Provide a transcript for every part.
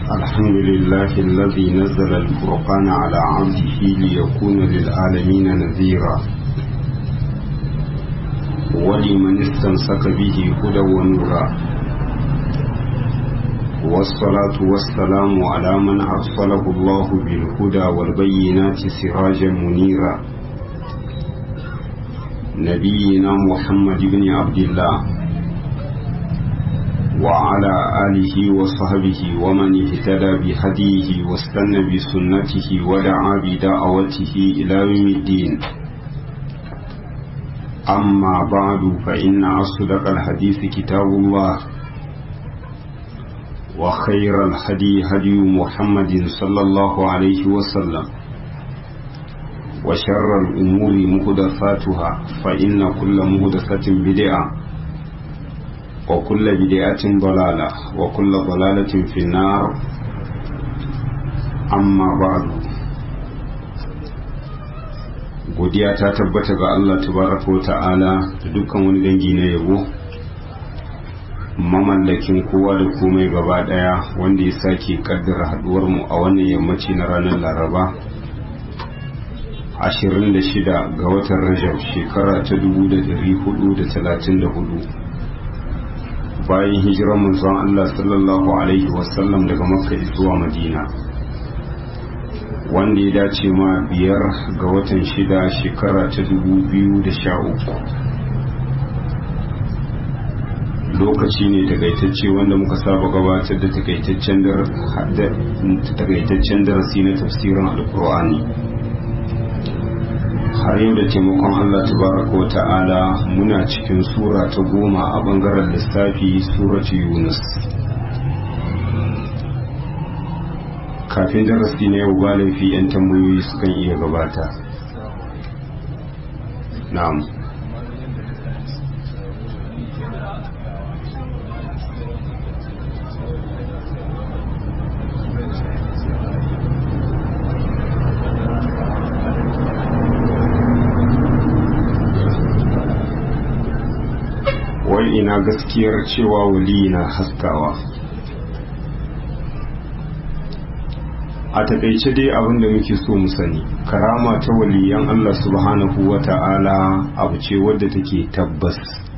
الحمد لله الذي نزل الفرقان على عبده ليكون للعالمين نذيرا ولمن استمسك به هدى ونورا والصلاة والسلام على من أرسله الله بالهدى والبينات سراجا منيرا نبينا محمد بن عبد الله وعلى آله وصحبه ومن اهتدى بهديه واستنى بسنته ودعا بدعوته إلى يوم الدين أما بعد فإن أصدق الحديث كتاب الله وخير الهدي هدي محمد صلى الله عليه وسلم وشر الأمور مهدفاتها فإن كل مهدفة بدعة وكل بدعة ضلالة وكل ضلالة في النار أما بعد godiya ta tabbata ga Allah tabaraka wa ta'ala da dukkan wani dangi na yabo mamallakin kowa da komai gaba daya wanda ya sake kaddara haduwar mu a wannan yammaci na ranar laraba 26 ga watan rajab shekara ta 1434 bayan hijirar manzon Allah sallallahu alaihi wasallam daga makka zuwa madina wanda ya dace ma biyar ga watan shida shekara ta 2013 lokaci ne takaitacce wanda muka saba gabatar da takaitaccen darasi na tafsirin alkur'ani har yau da taimakon Allah tabaraka wa ta'ala muna cikin sura ta goma a bangaren lissafi suratu yunus kafin darasi na yau ba laifi 'yan tambayoyi sukan iya gabata na'am wai ina gaskiyar cewa wali na haskawa a takaice dai abin da muke so mu sani karama ta waliyan Allah subhanahu wa ta'ala abu ce wadda take tabbas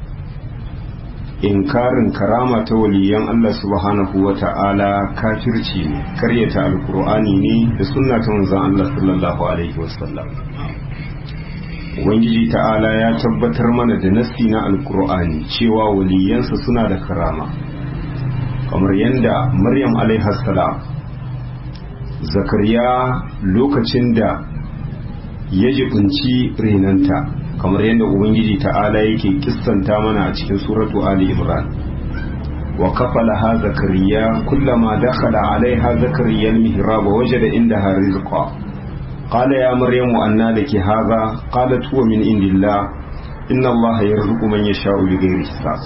inkarin karama ta waliyan Allah subhanahu wa ta'ala kafirci ne karyata alkur'ani ne da sunna ta manzon Allah sallallahu alaihi wasallam ubangiji ta'ala ya tabbatar mana da nassi na alkur'ani cewa waliyansa suna da karama kamar yadda maryam salam zakariya lokacin da ya jibinci renanta kamar yadda ubangiji ta'ala yake kissanta mana a cikin suratu ali imran wa kafalaha zakariya kullama dakhala alaiha zakariya al-mihrab wajada indaha rizqa قال يا مريم أنى لك هذا قالت هو من عند الله إن الله يرزق من يشاء بغير حساب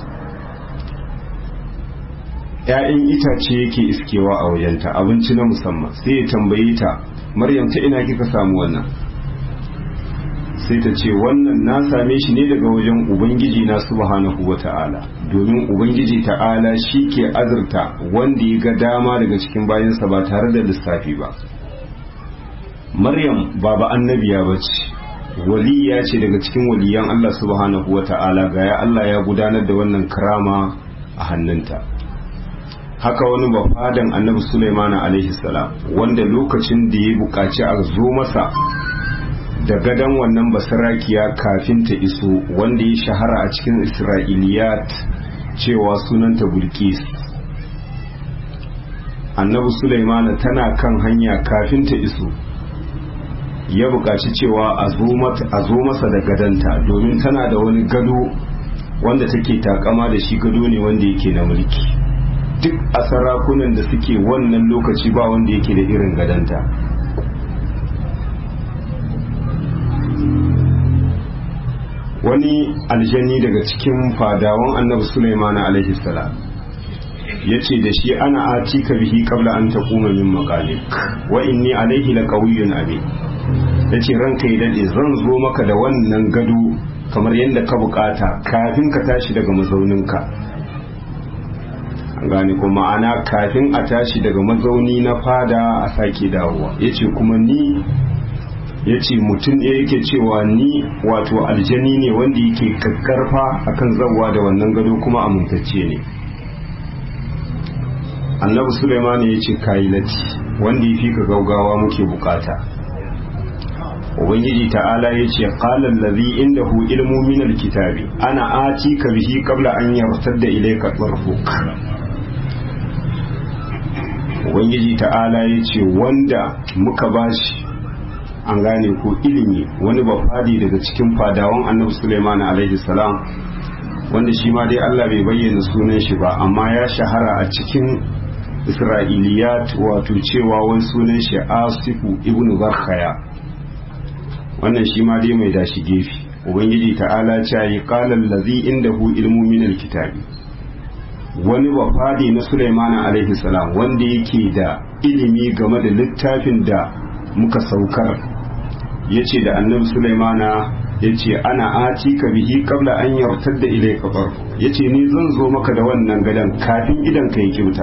‘ya'yan itace yake iskewa a wajenta abinci na musamman sai ya tambayi ta maryam ta ina kika samu wannan sai ta ce wannan na same shi ne daga wajen ubangiji na subhanahu wa ta'ala domin ubangiji ta'ala shi ke azurta wanda ya ga dama daga cikin bayansa ba tare da lissafi ba maryam baba annabiya ba ce waliya ce daga cikin waliyan Allah subhanahu wa ta'ala ga ya Allah ya gudanar da wannan karama a hannunta haka wani bafadan annabi Sulaiman alaihi salam wanda lokacin da ya buƙaci a zo masa da gadon wannan basarakiya kafin ta iso wanda ya shahara a cikin isra'iliyat cewa sunanta bulkis annabi Sulaiman tana kan hanya kafin ta iso ya buƙaci cewa a zo masa da gadanta domin tana da wani gado wanda take takama da shi gado ne wanda yake na mulki duk a sarakunan da suke wannan lokaci ba wanda yake da irin gadanta wani aljani daga cikin fadawan annabi Sulaiman alaihi salam ya ce da shi ana atika bihi qabla an taquma min maqalik wa inni alaihi laqawiyyun amin ya ce ranka yi daɗe zan zo maka da wannan gado kamar yadda ka bukata kafin ka tashi daga mazauninka gane ko ma'ana kafin a tashi daga mazauni na fada a sake dawowa ya ce kuma ni ya ce mutum ɗaya yake cewa ni wato aljani ne wanda yake kakkarfa akan zawa da wannan gado kuma amintacce ne annabi suleiman ya ce kayi lati wanda ya fi ka gaugawa muke bukata ubangiji ta'ala ya ce qalan ladhi indahu ilmu min alkitabi ana ati ka bihi qabla an yartadda ilayka tarfuk ubangiji ta'ala ya ce wanda muka bashi an gane ko ilimi wani bafadi daga cikin fadawan annabi suleiman alaihi salam wanda shi ma dai Allah bai bayyana sunan shi ba amma ya shahara a cikin isra'iliyat wato cewa wani sunan shi asifu ibnu barkhaya wannan shi ma dai mai dashi gefe ubangiji ta'ala ce yi qalan ladhi indahu ilmu min alkitabi wani wafadi na Sulaiman alaihi salam wanda yake da ilimi game da littafin da muka saukar yace da annabi Sulaimana yace ana ati ka bihi qabla an yartadda ilayka bar yace ni zan zo maka da wannan gadan kafin idan ka yi kimta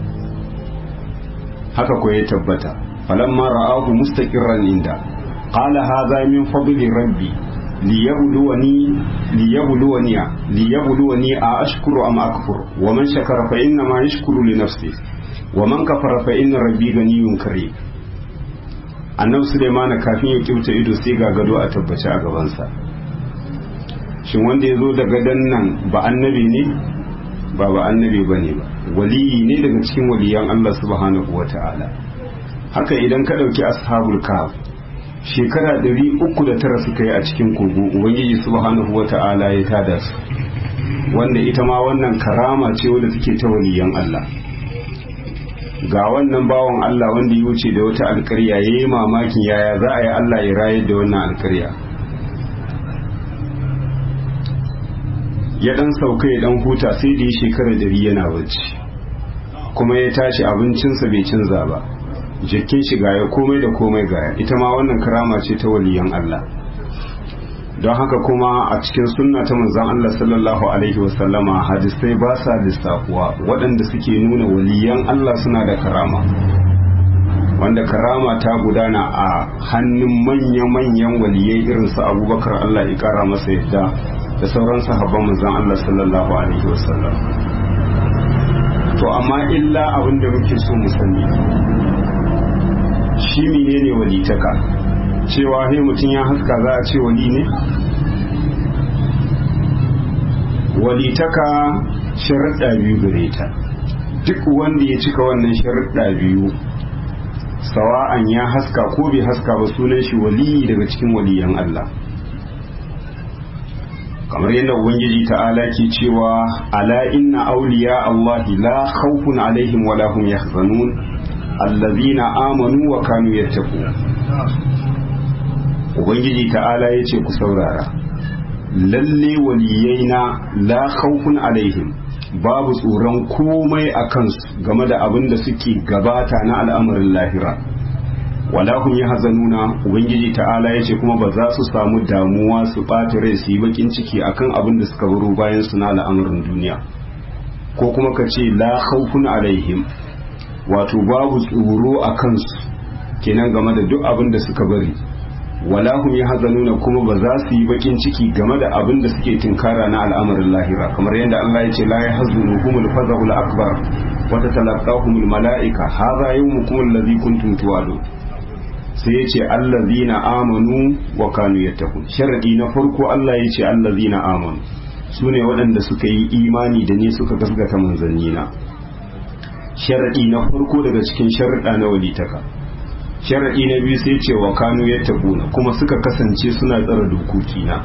haka ko ya tabbata falamma ra'ahu mustaqirran inda qala hadha min fadli rabbi liyabluwani liyabluwani liyabluwani a ashkuru am akfur wa man shakara fa inna ma yashkuru li nafsi wa man kafara fa inna rabbi ganiyyun karim annabi Sulaiman kafin ya kyauta ido sai ga gado a tabbace a gabansa shin wanda ya zo da gadon nan ba annabi ne ba ba annabi ba ne ba waliyi ne daga cikin waliyan Allah subhanahu wa ta'ala haka idan ka ɗauki ashabul kahf shekara ɗari uku da tara suka yi a cikin kogo ubangiji subhanahu wa ta'ala ya tada su wanda ita ma wannan karama ce wanda suke ta waliyan Allah ga wannan bawan Allah wanda ya wuce da wata alkarya ya yi mamakin yaya za a yi Allah ya rayar da wannan alkarya ya dan sauka ya dan huta sai da ya shekara dari yana bacci kuma ya tashi abincinsa bai canza ba jikin shi gaya komai da komai gaya ita ma wannan karama ce ta waliyan Allah don haka kuma a cikin sunna ta manzon Allah sallallahu alaihi wasallama hadisai ba sa lissafuwa waɗanda suke nuna waliyan Allah suna da karama wanda karama ta gudana a hannun manya-manyan waliyai irin su abubakar Allah ya kara masa yadda da sauran sahabban manzon Allah sallallahu alaihi wasallam to amma illa abin da muke so mu sani shi menene walitaka cewa he mutum ya haska za a ce wali ne walitaka sharuɗa biyu gare ta duk wanda ya cika wannan sharuɗa biyu sawa'an ya haska ko bai haska ba sunan shi wali daga cikin waliyan Allah kamar yadda ubangiji ta'ala ke cewa ala inna awliya Allah la khawfun alaihim wa la hum yahzanun allazina amanu wa kanu yattaqun ubangiji ta'ala yace ku saurara lalle waliyaina la khawfun alaihim babu tsoron komai a kansu game da abin da suke gabata na al'amarin lahira wala hum yahzanuna ubangiji ta'ala yace kuma ba za su samu damuwa su ɓata rai su yi bakin ciki akan abin da suka baro bayan su na al'amarin duniya ko kuma ka ce la khawfun alaihim wato babu tsoro a kansu kenan game da duk abin da suka bari wala hum yahzanuna kuma ba za su yi bakin ciki game da abin da suke tinkara na al'amarin lahira kamar yadda Allah ya ce la yahzunuhumul faza'ul akbar wa tatalaqahumul mala'ika hadha yawmukum alladhi kuntum tu'adun sai ya ce allazina amanu wa kanu yattaqun sharadi na farko Allah ya ce allazina amanu su ne waɗanda suka yi imani da ni suka gasgata manzannina sharadi na farko daga cikin sharaɗa na walitaka sharadi na biyu sai ce wa kanu yattaquna kuma suka kasance suna tsara dokokina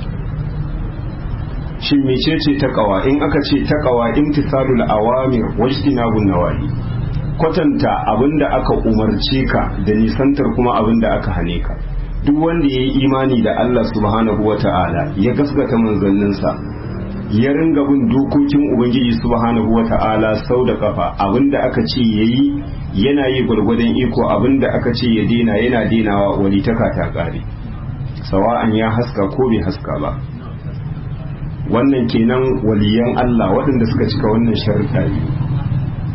shin mecece taqwa in aka ce taqwa imtisalul awamir wajtinabun nawahi kwatanta abin da aka umarce ka da nisantar kuma abin da aka hane ka duk wanda ya yi imani da Allah subhanahu wa ta'ala ya gaskata manzanninsa ya ringa bin dokokin ubangiji subhanahu wa ta'ala sau da kafa abin da aka ce ya yi yana yi gwargwadon iko abin da aka ce ya dena yana denawa walitaka ta kare sawa'an ya haska ko bai haska ba wannan kenan waliyan Allah waɗanda suka cika wannan sharuɗa biyu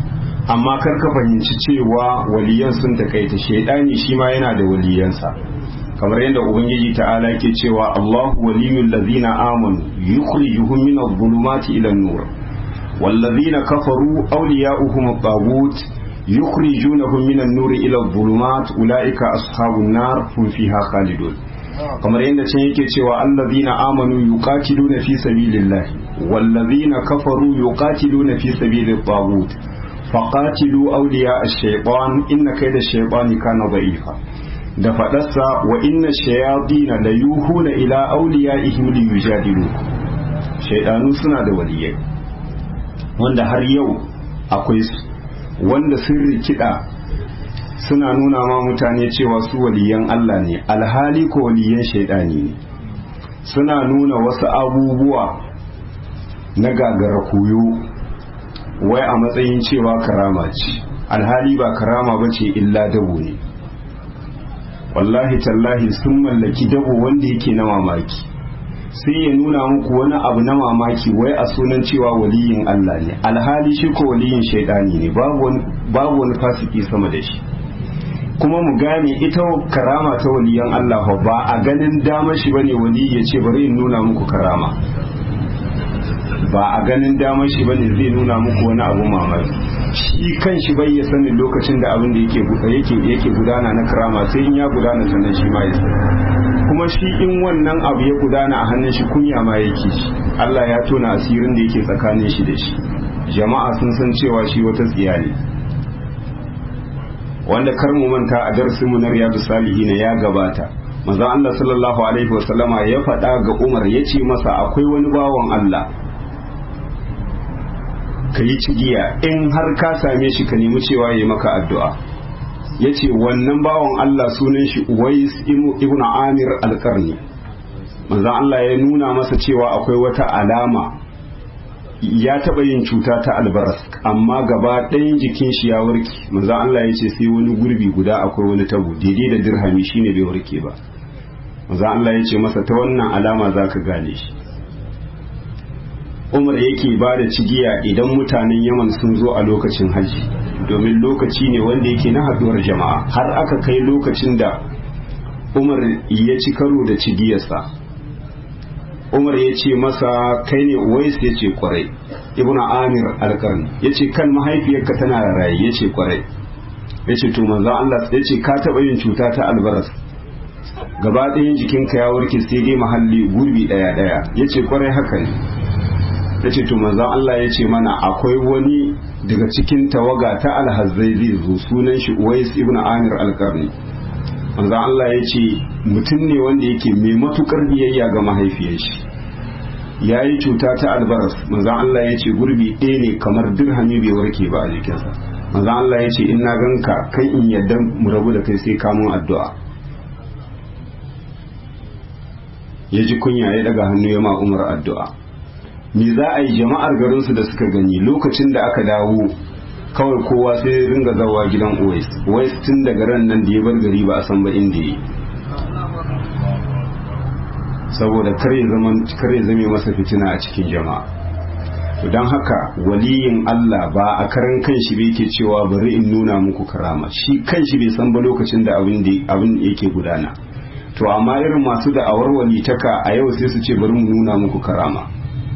amma kar ka fahimci cewa waliyan sun takaita shaidani shi ma yana da waliyansa kamar yadda ubangiji ta'ala yake cewa Allahu waliyul ladzina amanu yukhrijuhum min adh-dhulumati ila an-nur walladzina kafaru awliya'uhum at-taghut yukhrijunahum min an-nur ila adh-dhulumat ulaika ashabun nar hum fiha khalidun kamar yadda can yake cewa allazina amanu yuqatiluna fi sabilillahi wallazina kafaru yuqatiluna fi sabilit taghut faqatilu awliya ash-shaytan inna kayda ash-shaytani kana da'ifa da fadarsa wa inna shayatina la yuhuna ila awliyaihim li yujadilu shaydanu suna da waliyai wanda har yau akwai su wanda sun rikida suna nuna ma mutane cewa su waliyan Allah ne alhali ko waliyan shaidani ne suna nuna wasu abubuwa na gagara koyo wai a matsayin cewa karama ce alhali ba karama ba ce illa dabo ne wallahi tallahi sun mallaki dabo wanda yake na mamaki sai ya nuna muku wani abu na mamaki wai a sunan cewa waliyin Allah ne alhali shi ko waliyin shaidani ne babu wani fasiki sama da shi kuma mu gane ita karama ta waliyan Allah ba a ganin damar shi bane wali ya ce bari in nuna muku karama ba a ganin damar shi bane zai nuna muku wani abu mamaki shi kan shi bai ya sani lokacin da abin da yake yake yake gudana na karama sai in ya gudana sannan shi ma ya sani kuma shi in wannan abu ya gudana a hannun shi kunya ma yake shi Allah ya tona asirin da yake tsakanin shi da shi jama'a sun san cewa shi wata tsiya ne wanda kar mu manta a darsin mu na riyadu salihin ya gabata manzon Allah sallallahu alaihi wasallama ya faɗa ga Umar ya ce masa akwai wani bawan Allah ka yi cigiya in har ka same shi ka nemi cewa ya maka addu'a ya ce wannan bawan Allah sunan shi Uwais ibn Amir al-Qarni manzon Allah ya nuna masa cewa akwai wata alama ya taɓa yin cuta ta albaras amma gaba ɗayan jikin shi ya warke manzon Allah ya ce sai wani gurbi guda akwai wani tabo daidai da dirhami shine bai warke ba manzon Allah ya ce masa ta wannan alama za ka gane shi Umar yake ba da cigiya idan mutanen Yaman sun zo a lokacin hajji domin lokaci ne wanda yake na haɗuwar jama'a har aka kai lokacin da Umar ya ci karo da cigiyarsa umar ya ce masa kai ne uwais ya ce kwarai ibn amir alkarni ya ce kan mahaifiyarka tana raye ya ce kwarai ya ce to manzo Allah ya ce ka taɓa yin cuta ta albaras gaba ɗayan jikinka ya warke sai dai mahalli gurbi ɗaya ɗaya ya ce kwarai haka ne ya ce to manzo Allah ya ce mana akwai wani daga cikin tawaga ta alhazzai zai zo sunan shi uwais ibn amir alkarni manzo Allah ya ce mutum ne wanda yake mai matukar biyayya ga mahaifiyar shi ya yi cuta ta albaras manzo Allah ya ce gurbi ɗaya ne kamar dirhami bai warke ba a jikinsa manzo Allah ya ce in na ganka kan in yadda mu rabu da kai sai kamun addu'a ya ji kunya ya daga hannu ya ma umar addu'a me za a yi jama'ar garinsu da suka gani lokacin da aka dawo kawai kowa sai ringa zawa gidan Uwais Uwais tun daga ran nan da ya bar gari ba a san ba inda yi saboda kare zaman kare zame masa fitina a cikin jama'a to dan haka waliyin Allah ba a karan kanshi bai ke cewa bari in nuna muku karama shi kanshi bai san ba lokacin da abin da abin yake gudana to amma irin masu da awar walitaka a yau sai su ce bari mu nuna muku karama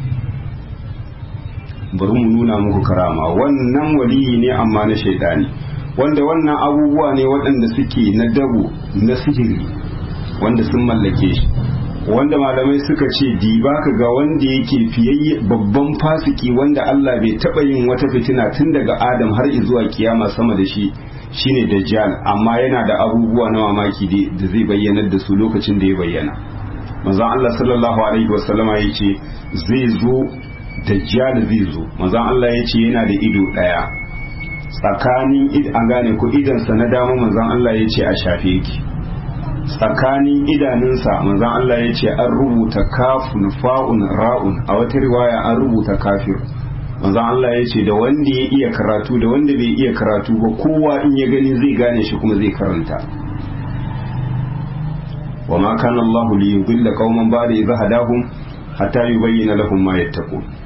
bari mu nuna muku karama wannan waliyi ne amma na shaidani wanda wannan abubuwa ne waɗanda suke na dabo na sihiri wanda sun mallake shi wanda malamai suka ce diba ka ga wanda yake fiyayye babban fasiki wanda Allah bai taɓa yin wata fitina tun daga Adam har zuwa kiyama sama da shi shine dajjal amma yana da abubuwa na mamaki da zai bayyanar da su lokacin da ya bayyana manzon Allah sallallahu alaihi wasallama yace zai zo dajjal zai zo manzon Allah ya ce yana da ido ɗaya tsakanin an gane ku idansa na dama manzon Allah ya ce a shafe yake tsakanin idanunsa manzon Allah ya ce an rubuta kafun fa'un ra'un a wata riwaya an rubuta kafir manzon Allah ya ce da wanda ya iya karatu da wanda bai iya karatu ba kowa in ya gani zai gane shi kuma zai karanta wa ma kana Allah li yudilla qauman ba'da idha hadahum hatta yubayyana lahum ma yattaqun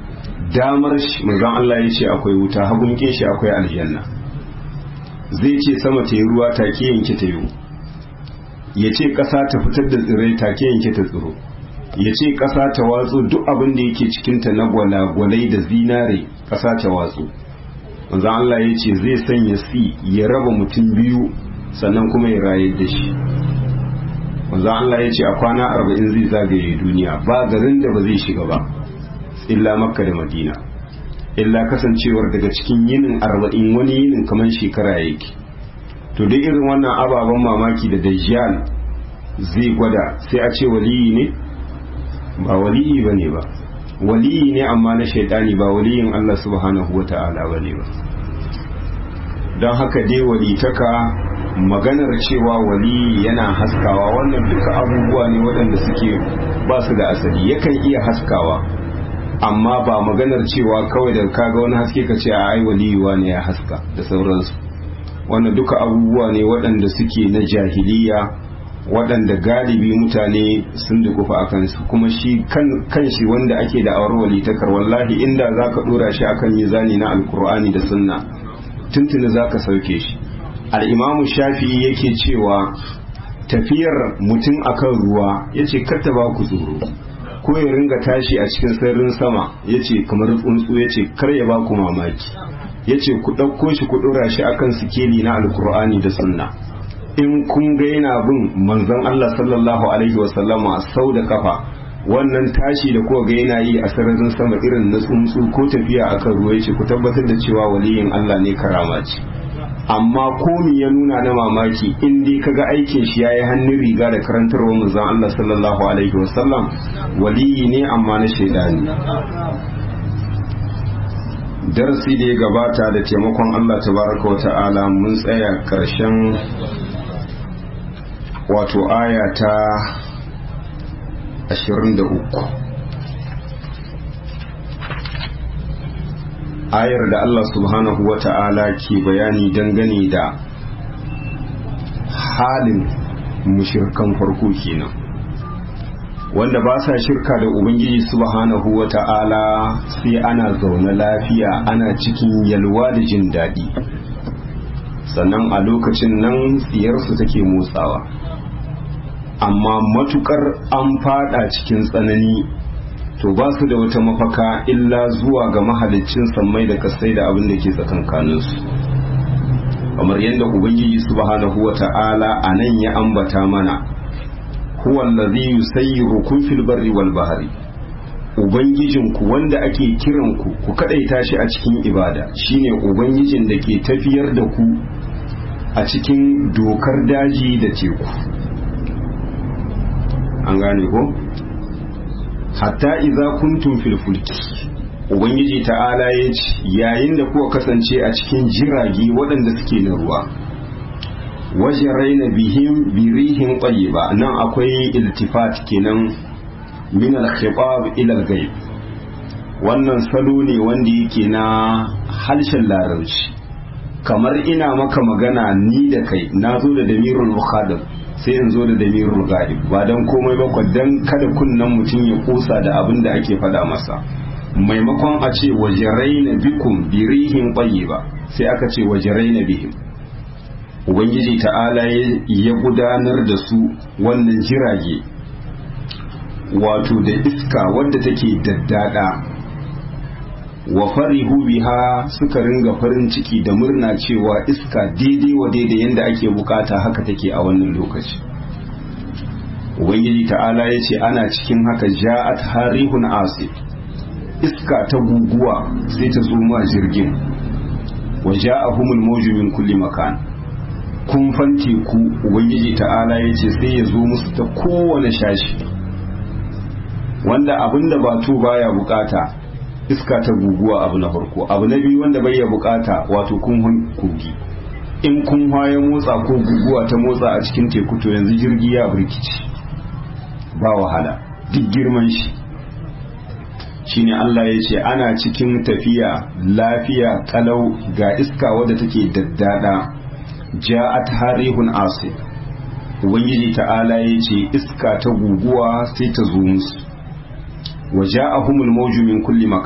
damar shi manzon Allah ya ce akwai wuta hagun shi akwai aljanna zai ce sama ta yi ruwa take yanke ta yi ya ce ƙasa ta fitar da tsirrai take yanke ta tsiro ya ce ƙasa ta watsu duk abin da yake cikinta na gwalagwalai da zinare ƙasa ta watsu manzon Allah ya ce zai sanya si ya raba mutum biyu sannan kuma ya rayar da shi manzon Allah ya ce a kwana arba'in zai zagaye duniya ba garin da ba zai shiga ba illa makka da madina illa kasancewar daga cikin yinin arba'in wani yinin kamar shekara yake to duk irin wannan ababen mamaki da dajjal zai gwada sai a ce waliyi ne ba waliyi ba ne ba waliyi ne amma na shaidani ba waliyin Allah subhanahu wa ta'ala ba ne ba don haka dai walitaka maganar cewa waliyi yana haskawa wannan duka abubuwa ne waɗanda suke ba su da asali yakan iya haskawa amma ba maganar cewa kawai da kaga wani haske ka ce a ai waliyuwa ne ya haska da sauransu wannan duka abubuwa ne waɗanda suke na jahiliya waɗanda galibi mutane sun dukufa a kansu kuma shi kan shi wanda ake da awar walitakar wallahi inda za ka ɗora shi akan mizani na alkur'ani da sunna tuntuni za ka sauke shi al'imamu shafi yake cewa tafiyar mutum akan ruwa ya ce ta ba ku tsoro ko ya ringa tashi a cikin sararin sama ya ce kamar tsuntsu ya ce kar ya ba ku mamaki ya ce ku ɗauko shi ku ɗora shi akan sikeli na alkur'ani da sunna in kun ga yana bin manzon Allah sallallahu alaihi wasallama sau da kafa wannan tashi da kuka ga yana yi a sararin sama irin na tsuntsu ko tafiya akan ruwa ya ce ku tabbatar da cewa waliyin Allah ne karama ce amma komi ya nuna na mamaki in dai kaga aikin shi yayi hannun riga da karantarwar manzon Allah sallallahu alaihi wasallam waliyi ne amma na shaidani darasi da ya gabata da taimakon Allah tabaraka wa ta'ala mun tsaya karshen wato aya ta 23 ayar da Allah subhanahu wa ta'ala ke bayani dangane da halin mushirkan farko kenan wanda ba sa shirka da ubangiji subhanahu wa ta'ala sai ana zaune lafiya ana cikin yalwa da jin daɗi sannan a lokacin nan tsiyarsu take motsawa amma matukar an fada cikin tsanani to ba su da wata mafaka illa zuwa ga mahalicin sammai da kasai da abin da ke tsakankaninsu kamar yadda ubangiji subhanahu wa ta'ala a nan ya ambata mana huwa allazi yusayyirukum fil barri wal bahri ubangijinku wanda ake kiran ku ku kadaita shi a cikin ibada shine ubangijin da ke tafiyar da ku a cikin dokar daji da teku an gane ko hatta idza kuntum fil fulki ubangiji ta'ala ya ce yayin da kuka kasance a cikin jirage waɗanda suke na ruwa waje raina bihim birihin ba nan akwai iltifat kenan min al-khitab ila al-ghaib wannan salo ne wanda yake na harshen larabci kamar ina maka magana ni da kai na zo da damirul mukhadab sai in zo da damirul ghaib ba dan komai ba dan kada kunnan mutum ya kusa da abin da ake faɗa masa maimakon a ce wajaraina bikum birihin ba sai aka ce wajaraina bihim ubangiji ta'ala ya gudanar da su wannan jirage wato da iska wadda take daddada wa farihu biha suka ringa farin ciki da murna cewa iska daidai wa daidai yadda ake bukata haka take a wannan lokaci ubangiji ta'ala ya ce ana cikin haka ja'at harihun asif iska ta guguwa sai ta zo ma jirgin wa ja'ahumul mawju min kulli makan kun fanti ku ubangiji ta'ala ya ce sai ya zo musu ta kowane shashi wanda abinda batu baya bukata iska ta guguwa abu na farko abu na biyu wanda bai ya bukata wato kun kogi in kun ya motsa ko guguwa ta motsa a cikin teku to yanzu jirgi ya birkici ba wahala duk girman shi shine Allah ya ce ana cikin tafiya lafiya kalau ga iska wadda take daddada ja'at harihun asif ubangiji ta'ala ya ce iska ta guguwa sai ta zo musu wa ja'ahumul mawju min kulli makan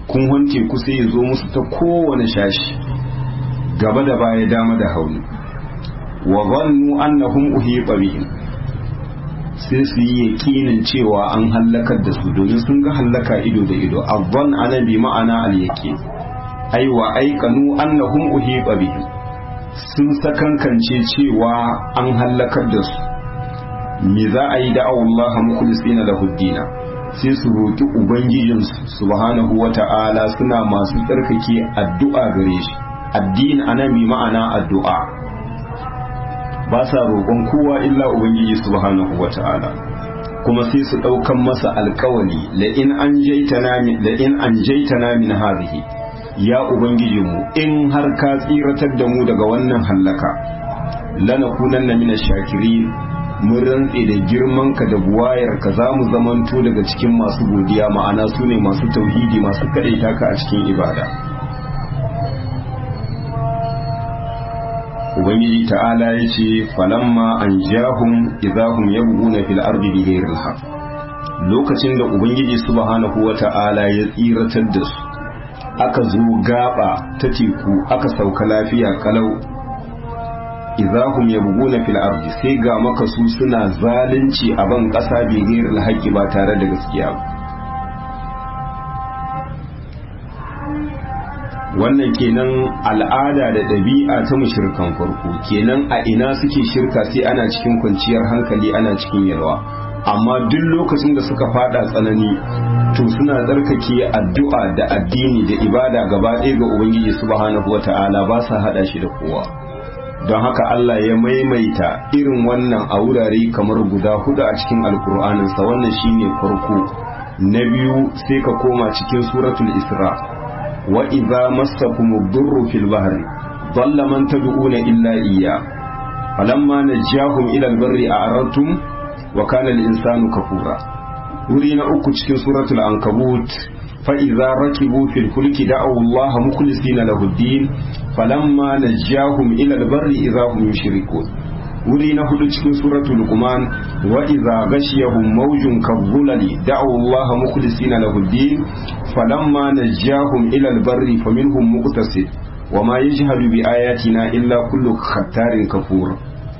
kunhon teku sai ya zo musu ta kowane shashi gaba da baya dama da hauni wa zannu annahum uhiqa bihim sai su yi yakinin cewa an hallakar da su domin sun ga hallaka ido da ido azzan ana bi ma'ana al yaqin ai wa aikanu annahum uhiqa bihim sun sakankance cewa an hallakar da su me za a yi da'awu Allah mukhlisina lahu dina sai su roki ubangijinsu subhanahu wata'ala suna masu tsarkake addu'a gare shi addini ana bi ma'ana addu'a ba sa roƙon kowa illa ubangiji subhanahu wata'ala kuma sai su ɗaukan masa alkawali la in an jaitana min la in an jaitana min hadhihi ya ubangiji mu in har ka tsiratar da mu daga wannan hallaka lanakunanna min ash-shakirin mun rantse da girman ka da buwayar ka za mu zamanto daga cikin masu godiya ma'ana su ne masu tauhidi masu kaɗaita ka a cikin ibada ubangiji ta'ala ya ce falamma an jahum idahum yabghuna fil ardi bighayri al lokacin da ubangiji subhanahu wata'ala ya tsiratar da su aka zo gaba ta teku aka sauka lafiya kalau idahum yabghuna fil ardi sai ga maka su suna zalunci a ban kasa bighayri al ba tare da gaskiya ba wannan kenan al'ada da ɗabi'a ta mushrikan farko kenan a ina suke shirka sai ana cikin kwanciyar hankali ana cikin yalwa amma duk lokacin da suka fada tsanani to suna tsarkake addu'a da addini da ibada gaba ɗaya ga ubangiji subhanahu wata'ala ba sa hada shi da kowa don haka Allah ya maimaita irin wannan a wurare kamar guda hudu a cikin alkur'aninsa wannan shine farko na biyu sai ka koma cikin suratul isra' وإذا مسكم الضر في البحر ضل من تدعون إلا إياه فلما نجاهم إلى البر أعرضتم وكان الإنسان كفورا ورينا أكو cikin سورة العنكبوت فإذا ركبوا في الفلك دعوا الله مخلصين له الدين فلما نجاهم إلى البر إذا هم يشركون wuri na hudu cikin suratul luqman wa idza ghashiyahum mawjun kadhulali da'u allaha mukhlisina lahu ad-din falamma najahum ila al-barri faminhum muqtasid wa ma yajhadu bi ayatina illa kullu khattarin kafur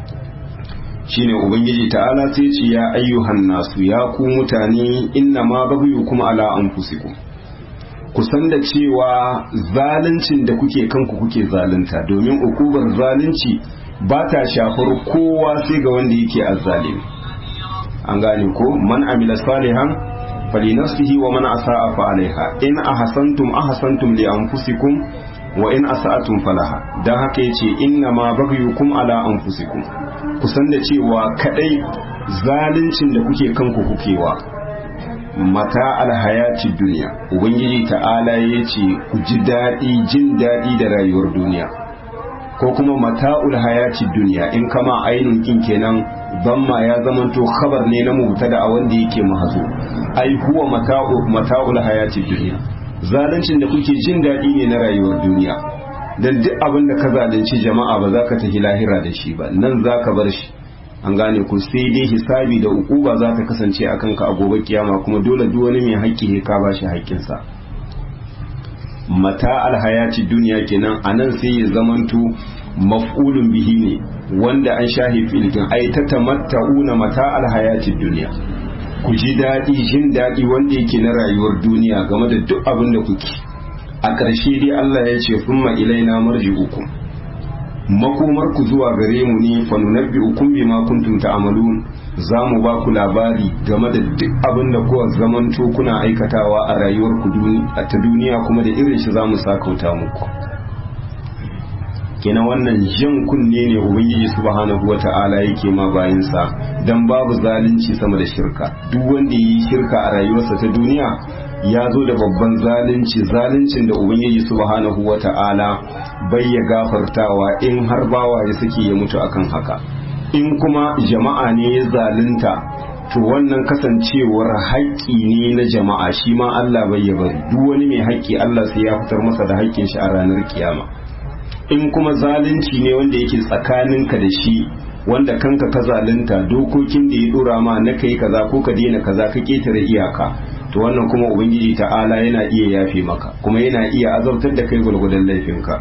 shine ubangiji ta'ala sai ce ya ayyuhan nasu ya ku mutane inna ma baghyukum ala anfusikum ku san da cewa zaluncin da kuke kanku kuke zalunta domin ukubar zalunci ba ta shafar kowa sai ga wanda yake azzalimi an gane ko man amila salihan falinafsihi wa man asa'a fa alaiha in ahsantum ahsantum li anfusikum wa in asa'atum falaha dan haka yace inna ma baghyukum ala anfusikum kusan da cewa kadai zaluncin da kuke kanku kukewa mata alhayaci duniya ubangiji ta'ala yace ku ji daɗi jin daɗi da rayuwar duniya ko kuma mata'ul hayati duniya in kama ainun kin kenan ma ya zamanto khabar ne na mubtada a wanda yake mahazo ai huwa mata'u mata'ul hayati duniya zaluncin da kuke jin daɗi ne na rayuwar duniya dan duk abin da ka zalunci jama'a ba za ka tafi lahira da shi ba nan za ka bar shi an gane ku sai dai hisabi da ukuba za ta kasance akan ka a gobe kiyama kuma dole duk wani mai haƙƙi ka ba shi haƙƙinsa mata alhayaci duniya kenan a nan sai ya zamanto maf'ulun bihi ne wanda an shahi filikin ai ta tamatta'una mata alhayaci duniya ku ji daɗi jin daɗi wanda yake na rayuwar duniya game da duk abin da kuke a ƙarshe dai Allah ya ce summa ilaina marji'ukum makomar ku zuwa gare mu ne fa nunabbi'ukum bima kuntum ta'malun za mu ba ku labari game da duk abin da kuwa zamanto kuna aikatawa a rayuwar ku ta duniya kuma da irin shi za mu sakauta muku kenan wannan jan kunne ne ubangiji subhanahu wata'ala yake ma bayansa dan babu zalunci sama da shirka duk wanda yi shirka a rayuwarsa ta duniya ya zo da babban zalunci zaluncin da ubangiji subhanahu wata'ala bai ya gafartawa in har bawa ya sake ya mutu akan haka in kuma jama'a ne ya zalunta to wannan kasancewar haƙƙi ne na jama'a shi ma Allah bai ya bari duk wani mai haƙƙi Allah sai ya fitar masa da haƙƙin shi a ranar kiyama in kuma zalunci ne wanda yake tsakaninka da shi wanda kanka ka zalunta dokokin da ya dora ma na kai kaza ko ka daina kaza ka ketare iyaka to wannan kuma ubangiji ta'ala yana iya yafe maka kuma yana iya azabtar da kai gwargwadon laifinka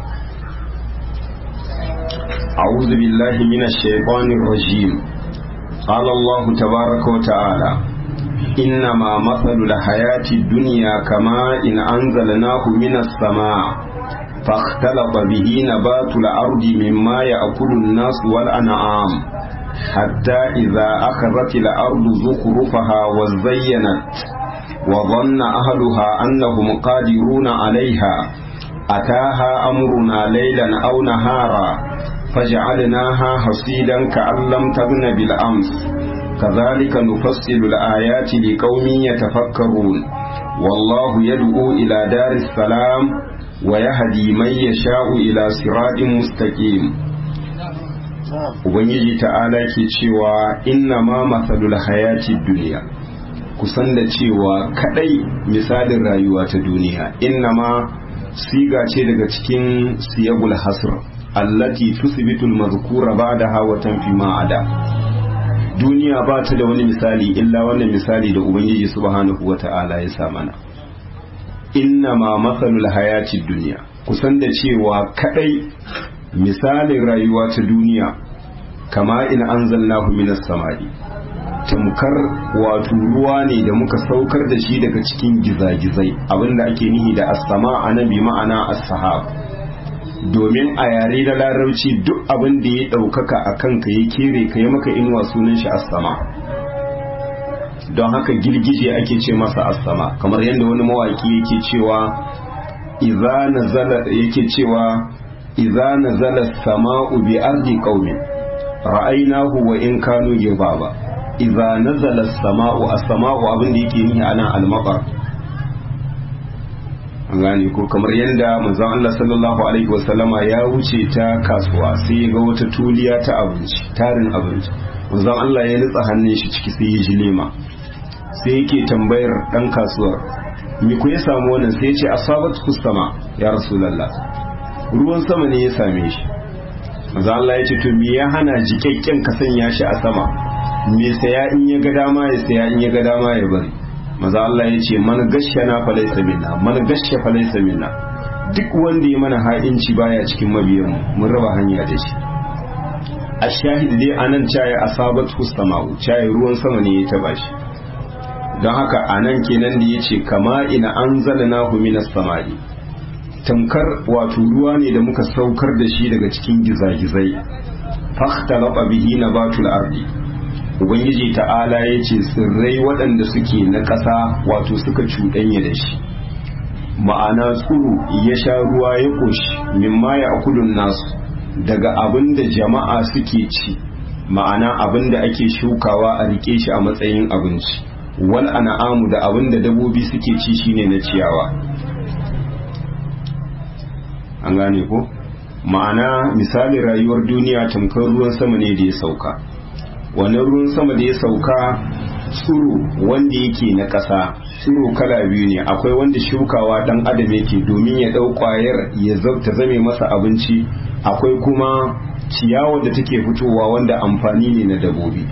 أعوذ بالله من الشيطان الرجيم قال الله تبارك وتعالى إنما مثل الحياة الدنيا كما إن أنزلناه من السماء فاختلط به نبات الأرض مما يأكل الناس والأنعام حتى إذا أخذت الأرض زخرفها وزينت وظن أهلها أنهم قادرون عليها أتاها أمرنا ليلا أو نهارا فجعلناها حصيدا كأن لم تغن بالأمس كذلك نفصل الآيات لقوم يتفكرون والله يدعو إلى دار السلام ويهدي من يشاء إلى صراط مستقيم Ubangiji ta'ala ke cewa inna ma matsalul hayati duniya kusan da cewa kadai misalin rayuwa ta duniya inna ma siga ce daga cikin siyagul hasr allati tusbitul mazkura ba'daha wa tanfi ma ada duniya ba ta da wani misali illa wannan misali da ubangiji subhanahu wata'ala ya sa mana inna ma matsalul hayati duniya kusan da cewa kadai misalin rayuwa ta duniya kama in anzalnahu minas samai tamkar wato ruwa ne da muka saukar da shi daga cikin gizagizai abinda ake nihi da as-sama anabi ma'ana as-sahab domin a yare da larabci duk abin da ya ɗaukaka a kanka ya kere ka yi maka inuwa sunan shi as-sama don haka girgije ake ce masa as-sama kamar yadda wani mawaki yake cewa idza nazala yake cewa idza nazala as-sama'u bi ardi qaumin ra'aynahu wa in kanu gibaba idza nazala as-sama'u as-sama'u abin da yake nihi ana al-maqar an gane ko kamar yadda manzon Allah sallallahu alaihi wasallama ya wuce ta kasuwa sai ya ga wata tuliya ta abinci tarin abinci manzon Allah ya nutsa hannun shi ciki sai ya ji lema sai yake tambayar dan kasuwar me ku ya samu wannan sai ya ce asabat kusama ya rasulullah ruwan sama ne ya same shi manzon Allah ya ce to me ya hana jikakken ka sanya shi a sama me saya in ya ga dama ya saya in ya ga dama ya bari maza Allah ya ce man gashana fa laysa minna man gashe fa laysa minna duk wanda ya mana ha'inci baya cikin mabiyan mu mun raba hanya da shi a shahid dai anan caye asabat hustama'u caye ruwan sama ne ya taba shi don haka anan kenan da yace kama ina anzalnahu minas samai tamkar wato ruwa ne da muka saukar da shi daga cikin gizagizai fakhtalaba bihi nabatul ardi ubangiji ta'ala ya ce tsirrai waɗanda suke na ƙasa wato suka cuɗanya da shi ma'ana tsuru ya sha ruwa ya ƙoshi mimma ya akulun nasu daga abin da jama'a suke ci ma'ana abin da ake shukawa a rike shi a matsayin abinci wal an'amu da abin da dabobi suke ci shine na ciyawa an gane ko ma'ana misali rayuwar duniya tamkar ruwan sama ne da ya sauka wannan ruwan sama da ya sauka tsuro wanda yake na ƙasa tsuro kala biyu ne akwai wanda shukawa dan adam yake domin ya ɗau ƙwayar ya ta zame masa abinci akwai kuma ciyawa da take fitowa wanda amfani ne na dabobi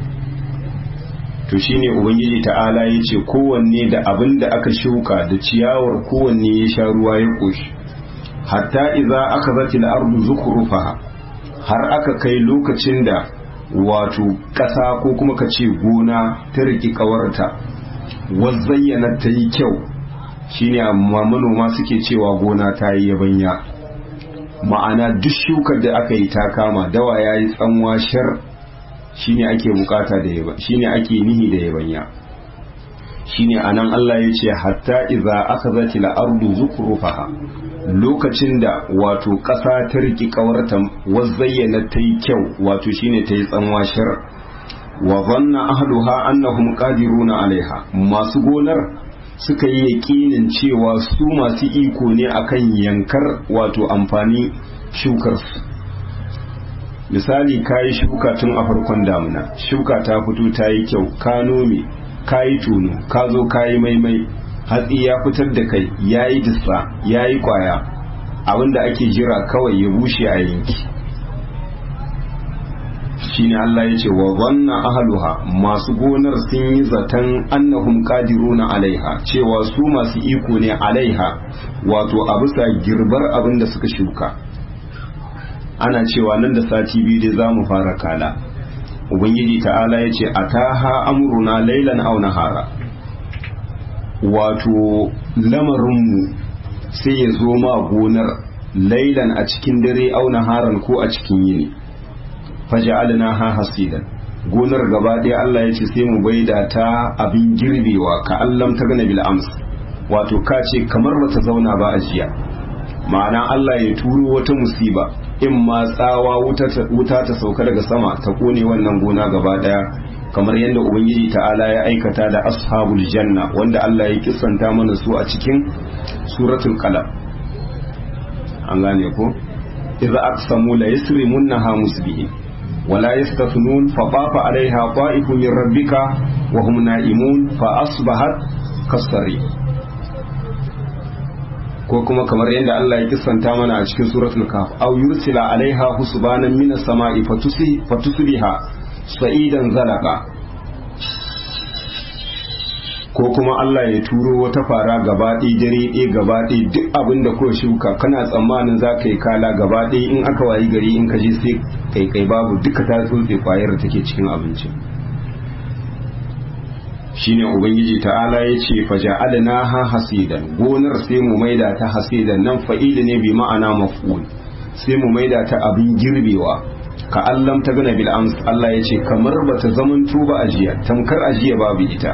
to shine ubangiji ta'ala ya ce kowanne da abin da aka shuka da ciyawar kowanne ya sha ruwa ya ƙoshi hatta idza aka zati al-ardu zukhrufaha har aka kai lokacin da wato ƙasa ko kuma ka ce gona ta riƙi ƙawarta zayyana ta yi kyau shine amma manoma suke cewa gona ta yi yabanya ma'ana duk shukar da aka yi ta kama dawa ya yi tsanwa shar shine ake bukata da yaba shine ake nihi da yabanya shine anan Allah ya ce hatta idza akhadhat al-ardu zukrufaha lokacin da wato ƙasa ta riki kawarta zayyana ta yi kyau wato shine ta yi tsanwa shar wa zanna ahluha annahum qadiruna alaiha masu gonar suka yi yaƙinin cewa su masu iko ne akan yankar wato amfani shukar su misali kayi shuka tun a farkon damuna shuka ta fito ta yi kyau ka nome ka yi tono ka zo ka yi maimai hatsi ya fitar da kai ya yi dissa ya yi kwaya abinda ake jira kawai ya bushe a yanki shine Allah ya ce wa zanna ahluha masu gonar sun yi zaton annahum qadiruna alaiha cewa su masu iko ne alaiha wato a bisa girbar abin da suka shuka ana cewa nan da sati biyu dai za mu fara kala ubangiji ta'ala ya ce ataha amruna lailan aw nahara wato lamarinmu sai ya zo ma gonar lailan a cikin dare aw naharan ko a cikin yini faja'alna ha hasidan gonar gaba ɗaya Allah ya ce sai mu baida ta abin girbewa ka allam ta gana bil ams wato ka ce kamar bata zauna ba a jiya ma'ana Allah ya turo wata musiba in ma tsawa wuta ta sauka daga sama ta kone wannan gona gaba ɗaya kamar yadda ubangiji ta'ala ya aikata da ashabul janna wanda Allah ya kisanta mana su a cikin suratul qalam an gane ko idza aqsamu la yasrimunha musbihin ولا يستثنون فطاف عليها طائف من ربك وهم نائمون فأصبحت كالصريم ko kuma kamar yadda Allah ya kissanta mana a cikin suratul kaf aw yursila alaiha husbanan minas sama'i fatusbiha sa'idan zalaqa ko kuma Allah ya turo wata fara gaba ɗaya dare ɗaya gaba ɗaya duk abin da kuka shuka kana tsammanin za ka yi kala gaba ɗaya in aka wayi gari in ka je sai kai kai babu duka ta tsotse kwayar da take cikin abincin shine ubangiji ta'ala ya ce faja'alna ha hasidan gonar sai mu maida ta hasidan nan fa'ili ne bi ma'ana maf'ul sai mu maida ta abin girbewa ka allam ta gana bil ams Allah ya ce kamar bata zamanto ba ajiya tamkar ajiya babu ita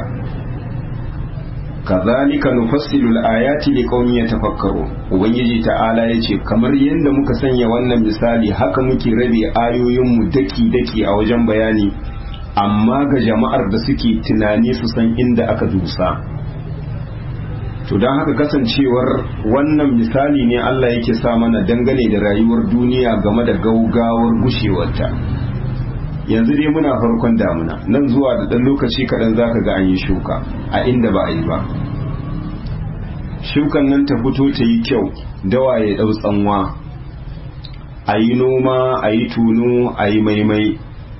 kazalika nufassilu al-ayati liqaumin yatafakkaru ubangiji ta'ala yace kamar yadda muka sanya wannan misali haka muke rabe ayoyin mu daki daki a wajen bayani amma ga jama'ar da suke tunani su san inda aka dusa to don haka kasancewar wannan misali ne Allah yake sa mana dangane da rayuwar duniya game da gaugawar gushewarta yanzu dai muna farkon damuna nan zuwa da ɗan lokaci kaɗan za ka ga an yi shuka a inda ba a yi ba shukan nan ta fito ta yi kyau dawa ya ɗau tsanwa a yi noma a yi tuno a yi maimai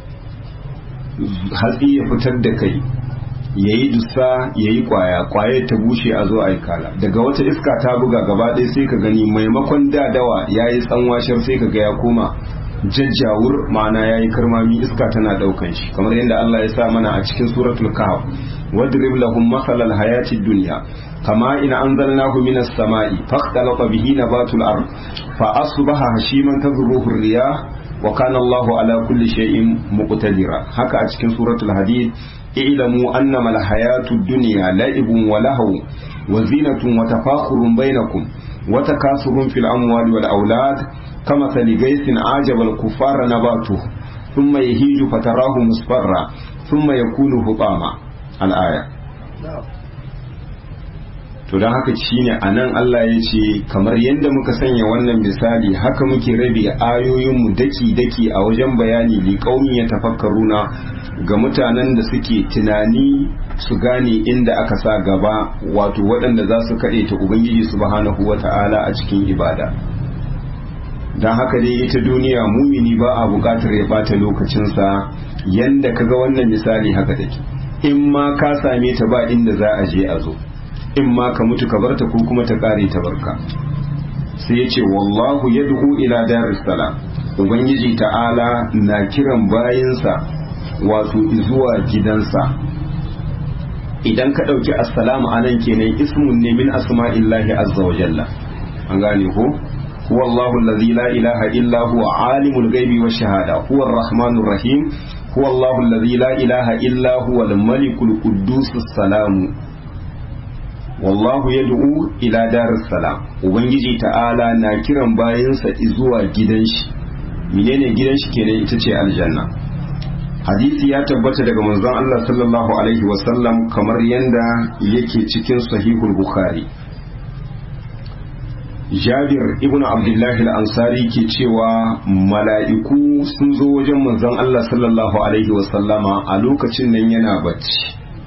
hatsi ya fitar da kai ya yi dusa ya yi kwaya kwaya ta bushe a zo a yi kala daga wata iska ta buga gaba ɗaya sai ka gani maimakon da dawa ya yi tsanwashar sai ka ga ya koma jajjawur ma'ana ya yi karmami iska tana daukan shi kamar yadda Allah ya sa mana a cikin suratul kahf wadrib lahum masalal hayati dunya kama in anzalnahu minas sama'i fakhtalata bihi nabatul ard fa asbaha hashiman tadhruhu riyah wa kana Allahu ala kulli shay'in muqtadira haka a cikin suratul hadid i'lamu annama al hayatud dunya la'ibun wa lahu wa zinatun wa tafakhurun bainakum wa takasurun fil amwali wal aulad كمثل غيث عجب الكفار نباته ثم يهيج فتراه مصفرا ثم يكون هطاما الآية to don haka shine a nan Allah ya ce kamar yadda muka sanya wannan misali haka muke rabe ayoyinmu daki-daki a wajen bayani liƙaunin ya tafakkaruna ga mutanen da suke tunani su gane inda aka sa gaba wato waɗanda za su kaɗe ta Ubangiji subhanahu wa ta'ala a cikin ibada. don haka dai ita duniya mumini ba a bukatar ya bata lokacinsa yanda kaga wannan misali haka take in ma ka same ta ba inda za a je a zo in ma ka mutu ka barta ko kuma ta kare ta barka sai yace wallahu yad'u ila daris salam ubangiji ta'ala na kiran bayinsa wato zuwa gidansa idan ka dauki assalamu anan kenan ismun ne min asma'illahi azza wa jalla an gane ko هو الله الذي لا إله إلا هو عالم الغيب والشهادة هو الرحمن الرحيم هو الله الذي لا إله إلا هو الملك القدوس السلام والله يدعو إلى دار السلام ubangiji ta'ala na kiran bayansa zuwa gidan shi menene gidan shi kenan ita ce aljanna hadisi ya tabbata daga manzon Allah sallallahu alaihi wasallam kamar yanda yake cikin sahihul bukhari jabir ibn abdullahi al-ansari ke cewa mala'iku sun zo wajen manzon Allah sallallahu alaihi wasallama a lokacin nan yana bacci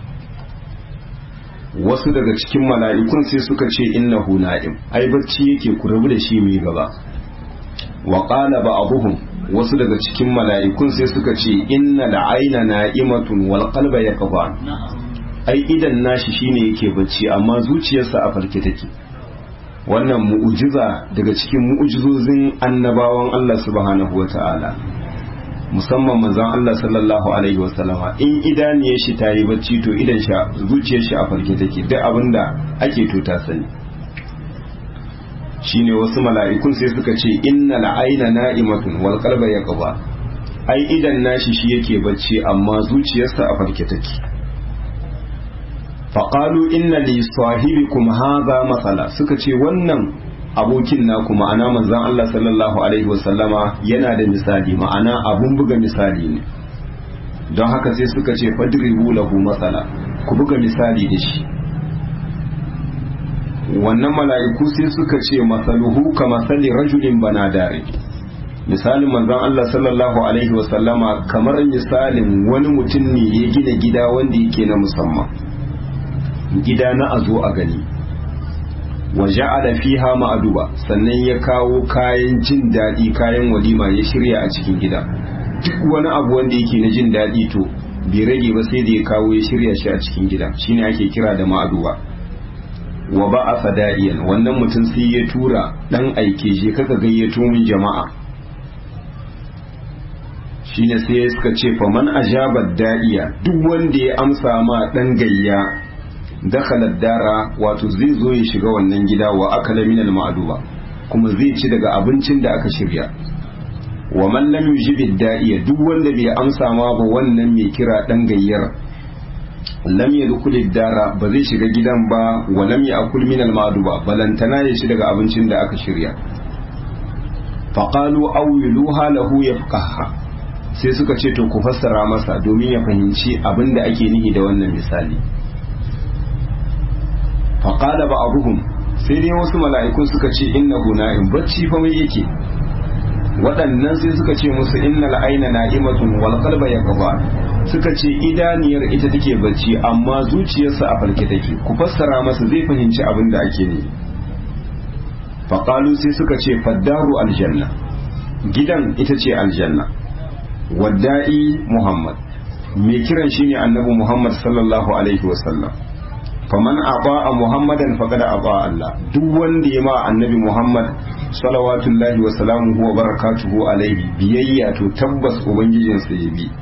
wasu daga cikin mala'ikun sai suka ce innahu na'im ai bacci yake ku rabu da shi mai gaba wa qala ba'dhum wasu daga cikin mala'ikun sai suka ce inna la'aina na'imatun wal qalba yaqban ai idan nashi shine yake bacci amma zuciyarsa a farke take wannan mu'ujiza daga cikin mu'ujizozin annabawan Allah subhanahu wata'ala musamman manzon Allah sallallahu alaihi wasallama in idaniyar shi ta yi bacci to idan shi zuciyar shi a farke take duk abinda ake to ta sani shine wasu mala'ikun sai suka ce innal aina na'imatun wal qalba yaqba ai idan nashi shi yake bacci amma zuciyarsa a farke take faqalu inna li sahibikum hadha masala suka ce wannan abokin naku ma'ana manzon Allah sallallahu alaihi wasallama yana da misali ma'ana abun buga misali ne don haka sai suka ce fadribu lahu masala ku buga misali da shi wannan mala'iku sai suka ce masaluhu ka masali rajulin banadare misalin manzon Allah sallallahu alaihi wasallama kamar misalin wani mutum ne ya gina gida wanda yake na musamman gida na a zo a gani wa ja'ala fiha ma'aduba sannan ya kawo kayan jin daɗi kayan walima ya shirya a cikin gida duk wani abu wanda yake na jin daɗi to bai rage ba sai da ya kawo ya shirya shi a cikin gida shine ake kira da ma'aduba wa ba a fada'iyan wannan mutum sai ya tura dan aike je kaka gayyato min jama'a shine sai suka ce fa man ajaba da'iya duk wanda ya amsa ma dan gayya dakhala dara wato zai zo ya shiga wannan gida wa akala min al-ma'duba kuma zai ci daga abincin da aka shirya wa man lam yujibi da'iya duk wanda bai amsa ma ba wannan mai kira dan gayyar lam yadkhul dara ba zai shiga gidan ba wa lam ya'kul min al-ma'duba balantana ya ci daga abincin da aka shirya faqalu awiluha lahu yafqaha sai suka ce to ku fassara masa domin ya fahimci abin da ake nihi da wannan misali faƙada ba abuhum sai dai wasu mala'ikun suka ce inna na'im bacci fa mai yake waɗannan sai suka ce musu inna la'aina na'imatun wal qalba yaqba suka ce idaniyar ita take bacci amma zuciyarsa a farke take ku fassara masa zai fahimci abin da ake ne faƙalu sai suka ce faddaru aljanna gidan ita ce aljanna wadda'i muhammad mai kiran shine annabi muhammad sallallahu alaihi wasallam faman aba muhammadan faqad aba Allah duk wanda ya ma annabi muhammad salawatullahi wa salamuhu wa barakatuhu alaihi biyayya to tabbas ubangijinsa ya bi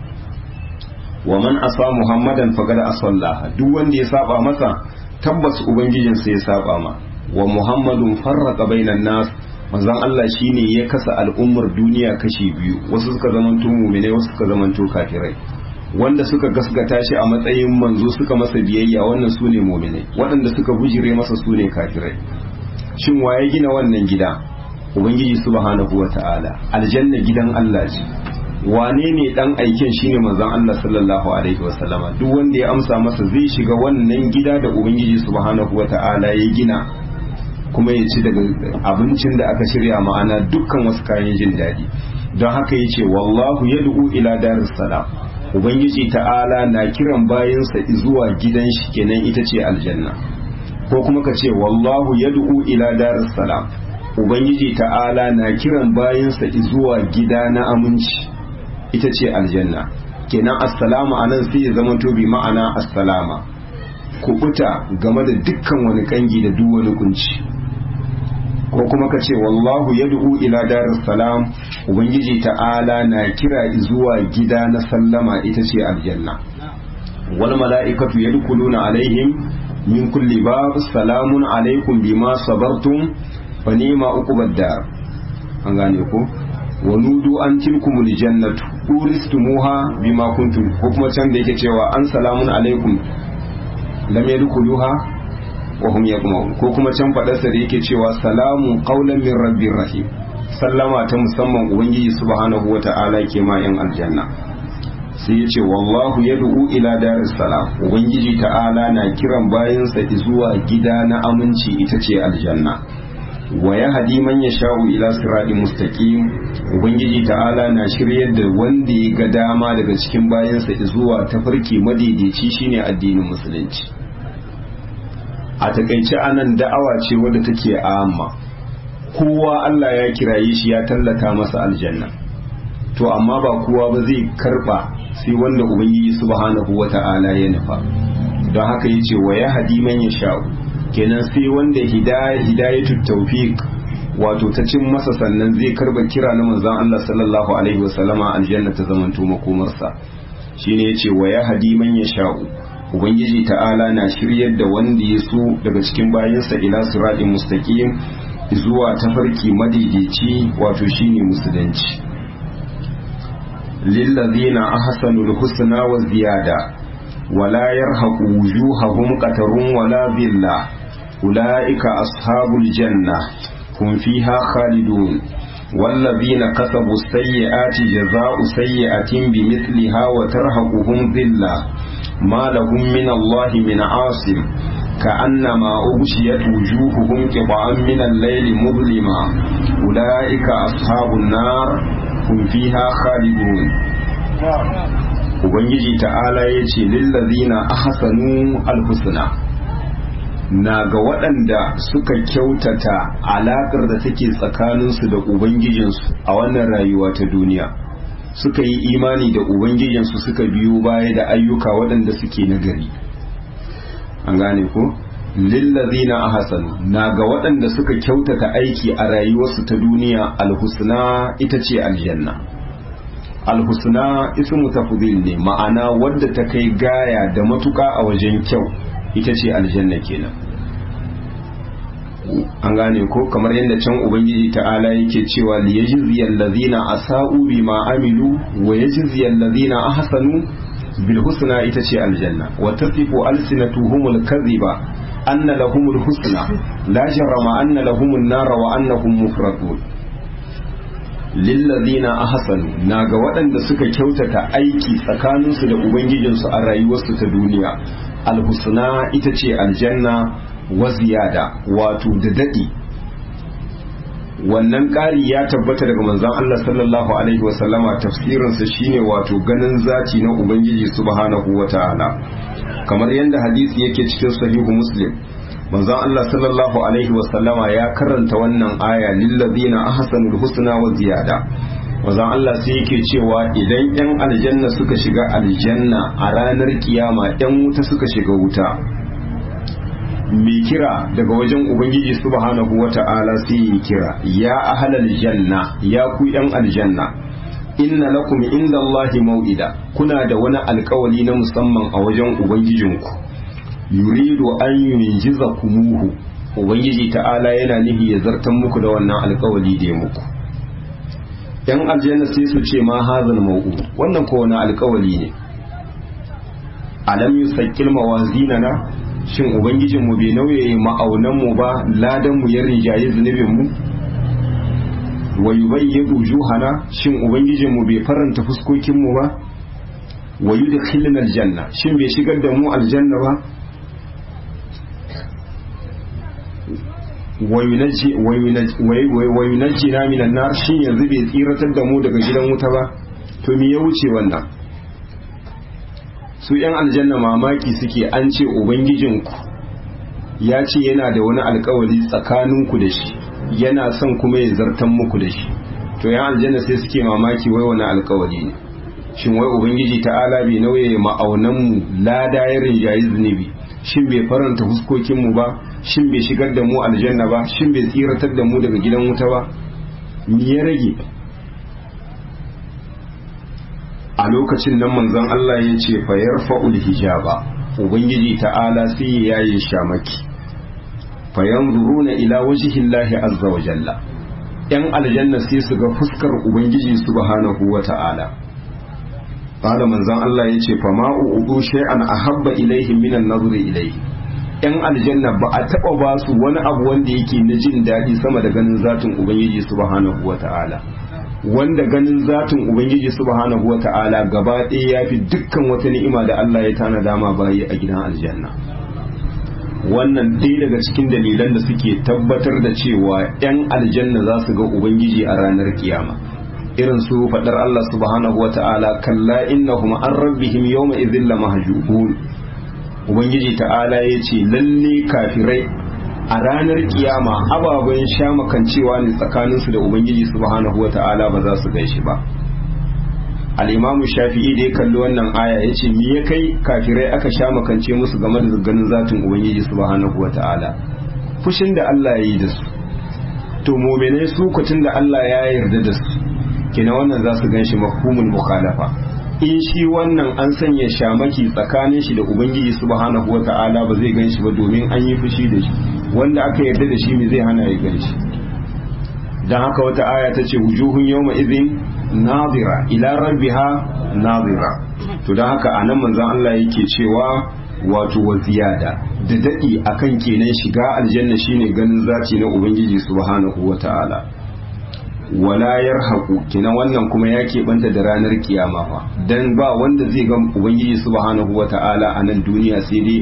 wa man asa muhammadan faqad asallaha duk wanda ya saba masa tabbas ubangijinsa ya saba ma wa muhammadun farraqa bainan nas manzon Allah shine ya kasa al'ummar duniya kashi biyu wasu suka zamanto mu'minai wasu suka zamanto kafirai wanda suka gaskata shi a matsayin manzo suka masa biyayya wannan su ne mu'minai waɗanda suka bujire masa su ne kafirai shin waye gina wannan gida ubangiji subhanahu wata'ala aljanna gidan Allah ce wane ne dan aiken shine manzon Allah sallallahu alaihi wasallama duk wanda ya amsa masa zai shiga wannan gida da ubangiji subhanahu wata'ala ya gina kuma ya ci daga abincin da aka shirya ma'ana dukkan wasu kayan jin daɗi don haka ya ce wallahu ya du'u ila daris salam ubangiji ta'ala na kiran bayansa zuwa gidan shi kenan ita ce aljanna ko kuma ka ce wallahu ya du'u ila daris salam ubangiji ta'ala na kiran bayansa zuwa gida na aminci ita ce aljanna kenan assalamu anan sai ya zama to bi ma'ana assalama kubuta game da dukkan wani kangi da duk wani kunci ko kuma ka ce wallahu yad'u ila daris salam ubangiji ta'ala na kira zuwa gida na sallama ita ce aljanna wal mala'ikatu yadkhuluna alaihim min kulli bab salamun alaikum bima sabartum fa ni'ma uqubad dar an gane ko wa nudu an tilkumul jannatu uristumuha bima kuntum ko kuma can da yake cewa an salamun alaikum lam yadkhuluha wa hum yaqmaun ko kuma can fadarsa da yake cewa salamun qaulan min rabbir rahim sallama ta musamman ubangiji subhanahu wata'ala ke ma yan aljanna sai ya ce wallahu yad'u ila daris salam ubangiji ta'ala na kiran bayansa zuwa gida na aminci ita ce aljanna wa ya hadi man ya sha'u ila sirati mustaqim ubangiji ta'ala na shiryar da wanda ya ga dama daga cikin bayansa zuwa tafarki madaidaici shine addinin musulunci a takaice anan da'awa ce wadda take amma kowa Allah ya kiraye shi ya tallata masa aljanna to amma ba kowa ba zai karba sai wanda ubangiji subhanahu wata'ala ya nufa don haka yace wa ya hadi man ya sha'u kenan sai wanda hidaya hidayatut tawfiq wato ta cin masa sannan zai karba kira na manzon Allah sallallahu alaihi wasallama aljanna ta zamanto makomarsa shine yace wa ya hadi man ya sha'u ubangiji ta'ala na shiryar da wanda ya so daga cikin bayansa ila siratin mustaqim zuwa tafarki madaidaici wato shine musulunci lillazina ahsanul husna wa ziyada wala yarhaqu wujuhahum qatarun wala dhilla ulaika ashabul janna hum fiha khalidun والذين كسبوا السيئات جزاء سيئة بمثلها وترهقهم ذلة ما لهم من الله من عاصم كأنما أغشيت وجوههم قطعا من الليل مظلما أولئك أصحاب النار هم فيها خالدون Ubangiji ta'ala ya ce lillazina ahsanu alhusna na ga waɗanda suka kyautata alaƙar da take tsakaninsu da Ubangijinsu a wannan rayuwa ta duniya suka yi imani da Ubangijinsu suka biyo baya da ayyuka waɗanda suke nagari an gane ko lillazina ahsanu na ga waɗanda suka kyautata aiki a rayuwarsu ta duniya alhusna ita ce aljanna alhusna ismu tafdil ne ma'ana wadda ta kai gaya da matuka a wajen kyau ita ce aljanna kenan an gane ko kamar yadda can ubangiji ta'ala yake cewa liyajziyal ladina asa'u bima amilu wa yajziyal ladina ahsanu bil husna ita ce aljanna wa tasifu alsinatuhumul kadhiba anna lahumul husna la jarama anna lahumun nara wa annahum mufradun lillazina ahsanu naga waɗanda suka kyautata aiki tsakaninsu da ubangijinsu a rayuwarsu ta duniya alhusna ita ce aljanna wa ziyada wato da daɗi wannan ƙari ya tabbata daga manzon Allah sallallahu alaihi wasallama tafsirinsa shine wato ganin zati na ubangiji subhanahu wataala kamar yadda hadisi yake cikin sahihu muslim manzon Allah sallallahu alaihi wasallama ya karanta wannan aya lillazina ahsanul husna wa ziyada manzon Allah sai yake cewa idan yan aljanna suka shiga aljanna a ranar kiyama yan wuta suka shiga wuta mai kira daga wajen ubangiji subhanahu wata'ala sai yi kira ya ahlal janna ya ku yan aljanna inna lakum inda Allahi mau'ida kuna da wani alkawali na musamman a wajen ubangijinku yuridu an yunjiza kumuhu ubangiji ta'ala yana nihi ya zartan muku da wannan alkawali da ya muku yan aljanna sai su ce ma hazal mau'u wannan ko wani alkawali ne alam yusaqqil mawazinana shin ubangijinmu bai nauye ma'aunanmu ba ladanmu ya rinjaye zunubinmu wa yubayyidu juhana shin ubangijinmu bai faranta fuskokinmu ba wa yudkhilna aljanna shin bai shigar da mu aljanna ba wa yunajjina minan nar shin yanzu bai tsiratar da mu daga gidan wuta ba to me ya wuce wannan su yan aljanna mamaki suke an ce ubangijinku ya ce yana da wani alkawari tsakaninku da shi yana son kuma ya zartan muku da shi to yan aljanna sai suke mamaki wai wani alkawari ne shin wai ubangiji ta'ala bai nauye ma'aunanmu lada ya rinjayi zunubi shin bai faranta huskokinmu ba shin bai shigar da mu aljanna ba shin bai tsiratar da mu daga gidan wuta ba me ya rage a lokacin nan manzon Allah ya ce fa yarfa'ul hijaba ubangiji ta'ala sai ya yaye shamaki fa yanzuruna ila wajhi Allah azza wa jalla yan aljanna sai su ga fuskar ubangiji subhanahu wa ta'ala qala manzon Allah ya ce fa ma'u udu shay'an ahabba ilaihim minan nazri ilaihi yan aljanna ba a taba ba su wani abu wanda yake na jin daɗi sama da ganin zatin ubangiji subhanahu wa ta'ala wanda ganin zatin ubangiji subhanahu wata'ala gaba ɗaya ya fi dukkan wata ni'ima da Allah ya tana dama bayi a gidan aljanna wannan ɗaya daga cikin dalilan da suke tabbatar da cewa 'yan aljanna za su ga ubangiji a ranar kiyama irin su faɗar Allah subhanahu wata'ala kalla innahum an rabbihim yawma idhin lamahjubun ubangiji ta'ala ya ce lalle kafirai a ranar kiyama ababen sha makancewa ne tsakaninsu da ubangiji subhanahu wata'ala ba za su gaishe ba al'imamu shafi'i da ya kalli wannan aya ya ce me ya kai kafirai aka sha makance musu game da ganin zatin ubangiji subhanahu wata'ala fushin da Allah ya yi da su to mominai su kucin da Allah ya yarda da su kina wannan za su gan shi mafhumul mukhalafa in shi wannan an sanya shamaki tsakanin shi da ubangiji subhanahu wata'ala ba zai gan shi ba domin an yi fushi da shi wanda aka yarda da shi me zai hana ya gan shi dan haka wata aya ta ce wujuhun yawma idhin nazira ila rabbiha nazira to dan haka anan manzon Allah yake cewa wato wa ziyada da dadi akan kenan shiga aljanna shine ganin zaci na ubangiji subhanahu wata'ala wala yarhaqu kenan wannan kuma ya keɓanta da ranar kiyama fa dan ba wanda zai ga ubangiji subhanahu wata'ala a nan duniya sai dai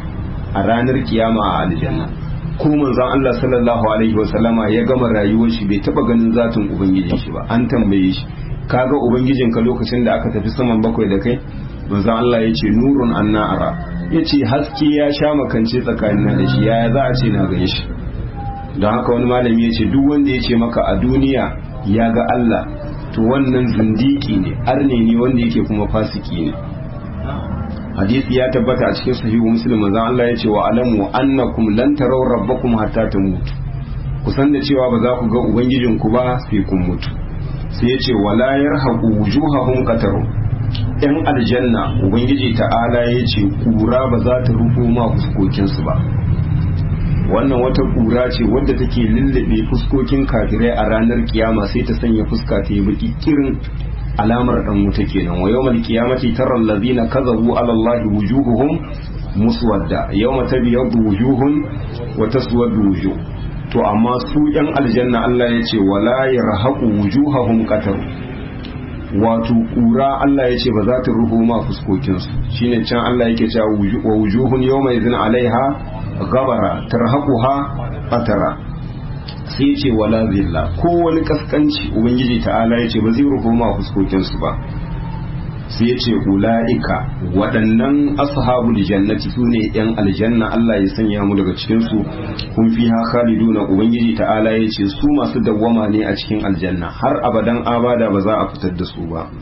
a ranar kiyama a aljanna ko manzon Allah sallallahu alaihi wa sallama ya gama rayuwar shi bai taba ganin zatin ubangijin shi ba an tambaye shi kaga ubangijin ka lokacin da aka tafi saman bakwai da kai manzon Allah ya ce nurun anna ara ya ce haske ya sha makance tsakanin da shi yaya za a ce na gani shi don haka wani malami ya ce duk wanda ya ce maka a duniya ya ga Allah to wannan zindiki ne arne ne wanda yake kuma fasiki ne hadisi ya tabbata a cikin sahihu muslim manzon Allah ya ce wa alamu annakum lan taraw rabbakum hatta tamutu kusan da cewa ba za ku ga ubangijinku ba sai kun mutu sai ya ce wala yarhaqu wujuhahum qataru yan aljanna ubangiji ta'ala ya ce kura ba za ta rufo ma fuskokinsu ba wannan wata kura ce wadda take lullube fuskokin kafirai a ranar kiyama sai ta sanya fuska ta yi baki kirin alamar dan wuta kenan wa yawmal qiyamati tara allazina kadhabu ala allahi wujuhuhum muswadda yawma tabyaddu wujuhun wa taswaddu wujuh to amma su yan aljanna Allah ya ce wala yarhaqu wujuhahum qatar wato kura Allah ya ce ba za ta ruhu ma fuskokinsu shine can Allah yake cewa wa wujuhun yawma idhin alaiha gabara tarhaquha qatara sai ce wala zilla ko wani kaskanci ubangiji ta'ala ya ce ba zai ruhu ma fuskokinsu ba sai ya ce ula'ika waɗannan ashabul jannati su ne ‘yan aljanna Allah ya sanya mu daga cikinsu kun fi ha khaliduna ubangiji ta'ala ya ce su masu dawwama ne a cikin aljanna har abadan abada ba za a fitar da su ba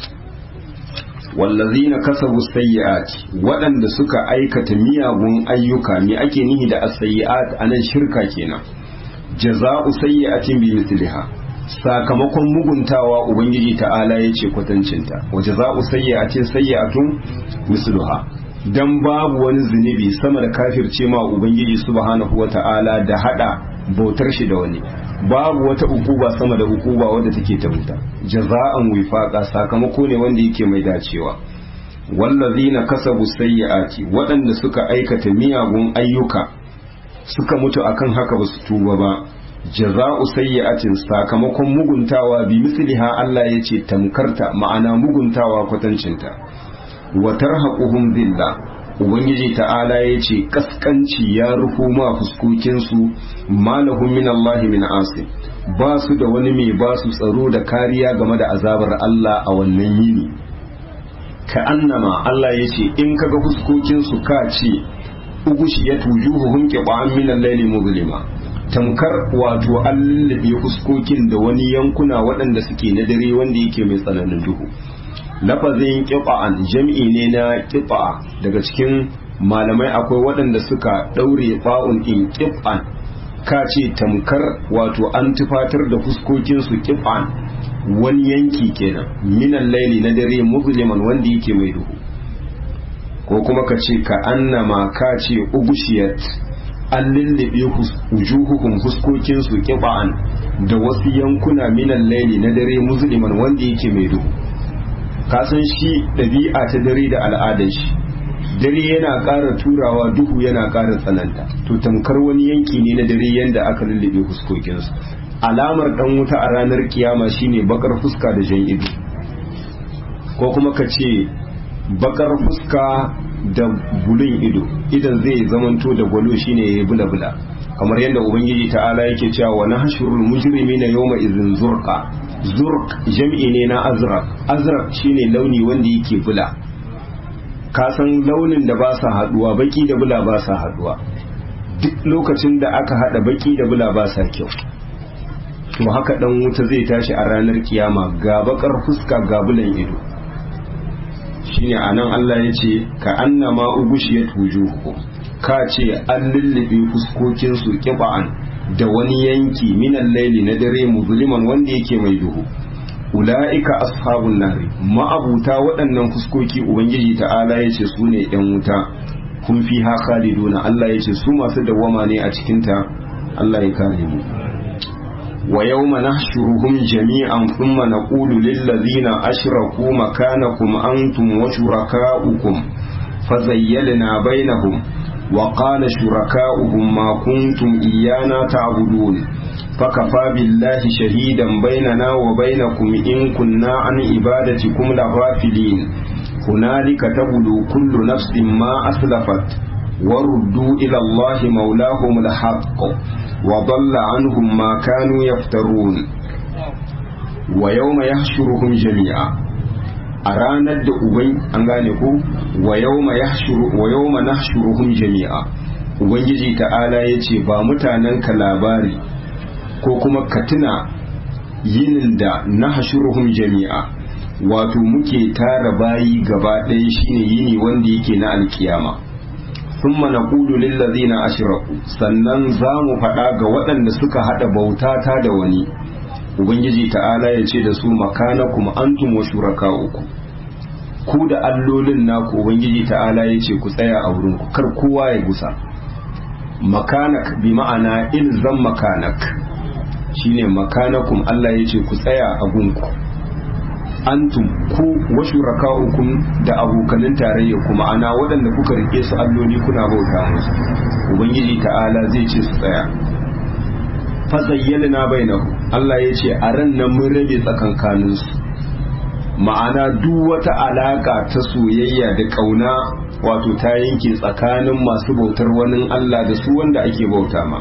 wallazina kasabu sayyi'at waɗanda suka aikata miyagun ayyuka me ake nihi da as-sayyi'at anan shirka kenan jaza'u sayyi'atin bi mithliha sakamakon muguntawa ubangiji ta'ala ya ce kwatancinta waje za u sayyatin sayyatun misluha dan babu wani zunubi sama da kafirce ma ubangiji subhanahu wata'ala da hada bautar shi da wani babu wata ukuba sama da ukuba wadda take ta wuta jaza'an wifaqa sakamako ne wanda yake mai dacewa wallazina kasabu sayyi'ati waɗanda suka aikata miyagun ayyuka suka mutu akan haka ba su tuba ba jaza'u sayyi'atin sakamakon muguntawa bi misliha Allah yace tamkarta ma'ana muguntawa kwatancinta wa tarhaquhum billah ubangiji ta'ala yace kaskanci ya rufu ma fuskokin su malahum min Allah min asim ba su da wani mai ba su tsaro da kariya game da azabar Allah a wannan yini ka annama Allah yace in kaga fuskokin su ka ce ugushiyat wujuhuhum qiba'an min al-layli muzlima tamkar wato an lullube fuskokin da wani yankuna waɗanda suke na dare wanda yake mai tsananin duhu lafazin ƙifa'an jam'i ne na ƙifa'a daga cikin malamai akwai waɗanda suka ɗaure fa'un ɗin ƙifa'an ka ce tamkar wato an tufatar da fuskokinsu ƙifa'an wani yanki kenan minan laili na dare musliman wanda yake mai duhu ko kuma ka ce ka annama ka ce ugushiyat an lullube wujuhukum fuskokinsu kiba'an da wasu yankuna minan laili na dare musliman wanda yake mai duhu kasan shi ɗabi'a ta dare da al'adar shi dare yana ƙara turawa duhu yana ƙara tsananta to tamkar wani yanki ne na dare yanda aka lullube fuskokinsu alamar ɗan wuta a ranar kiyama shine bakar fuska da jan ido ko kuma ka ce bakar fuska da bulun ido idan zai zamanto da gwalo shine ya bula bula kamar yadda ubangiji ta'ala yake cewa wa nahshurul mujrimina yawma idhin zurqa zurq jam'i ne na azraq azraq shine launi wanda yake bula ka san launin da ba sa haduwa baki da bula ba sa haduwa duk lokacin da aka hada baki da bula ba sa kyau to haka dan wuta zai tashi a ranar kiyama ga bakar fuska ga bulan ido shine anan Allah ya ce ka annama ugushiyat wujuhukum ka ce an lullube fuskokin su kiba'an da wani yanki minan laili na dare muzliman wanda yake mai duhu ula'ika ashabun nari ma'abuta waɗannan fuskoki ubangiji ta'ala ya ce su ne ‘yan wuta kun fi ha khaliduna Allah ya ce su masu dawwama ne a cikinta Allah ya kare mu wa yawma nahshuruhum jami'an thumma naqulu lil ladzina ashraku makanakum antum wa shurakaukum fazayyalna bainahum wa qala shurakauhum ma kuntum iyana ta'budun فكفى بالله شهيدا بيننا وبينكم إن كنا عن عبادتكم لغافلين هنالك تبدو كل نفس ما أسلفت وردوا إلى الله مولاهم الحق وضل عنهم ما كانوا يفترون ويوم يحشرهم جميعا أرانا الدؤوبين أنغانيكو ويوم يحشر ويوم نحشرهم جميعا Ubangiji ta'ala ya ce ba mutanenka labari ko kuma ka tuna yinin da na hashuruhum jami'a wato muke tara bayi gaba ɗaya shine yini wanda yake na alkiyama thumma naqulu lil ladzina ashraku sannan za mu faɗa ga waɗanda suka haɗa bauta ta da wani ubangiji ta'ala ya ce da su makanakum antum wa shuraka'ukum ku da allolin naku ubangiji ta'ala ya ce ku tsaya a wurin ku kar kowa ya gusa makanak bi ma'ana ilzam makanak shine makanakum Allah ya ce ku tsaya a gunku antum ku wa shuraka'ukum da abokanin tarayya kuma ana waɗanda kuka rike su alloli kuna bauta musu ubangiji ta'ala zai ce su tsaya fa zayyana bainahu Allah ya ce a ran nan mun rabe tsakankanin su ma'ana duk wata alaka ta soyayya da kauna wato ta yanke tsakanin masu bautar wani Allah da su wanda ake bauta ma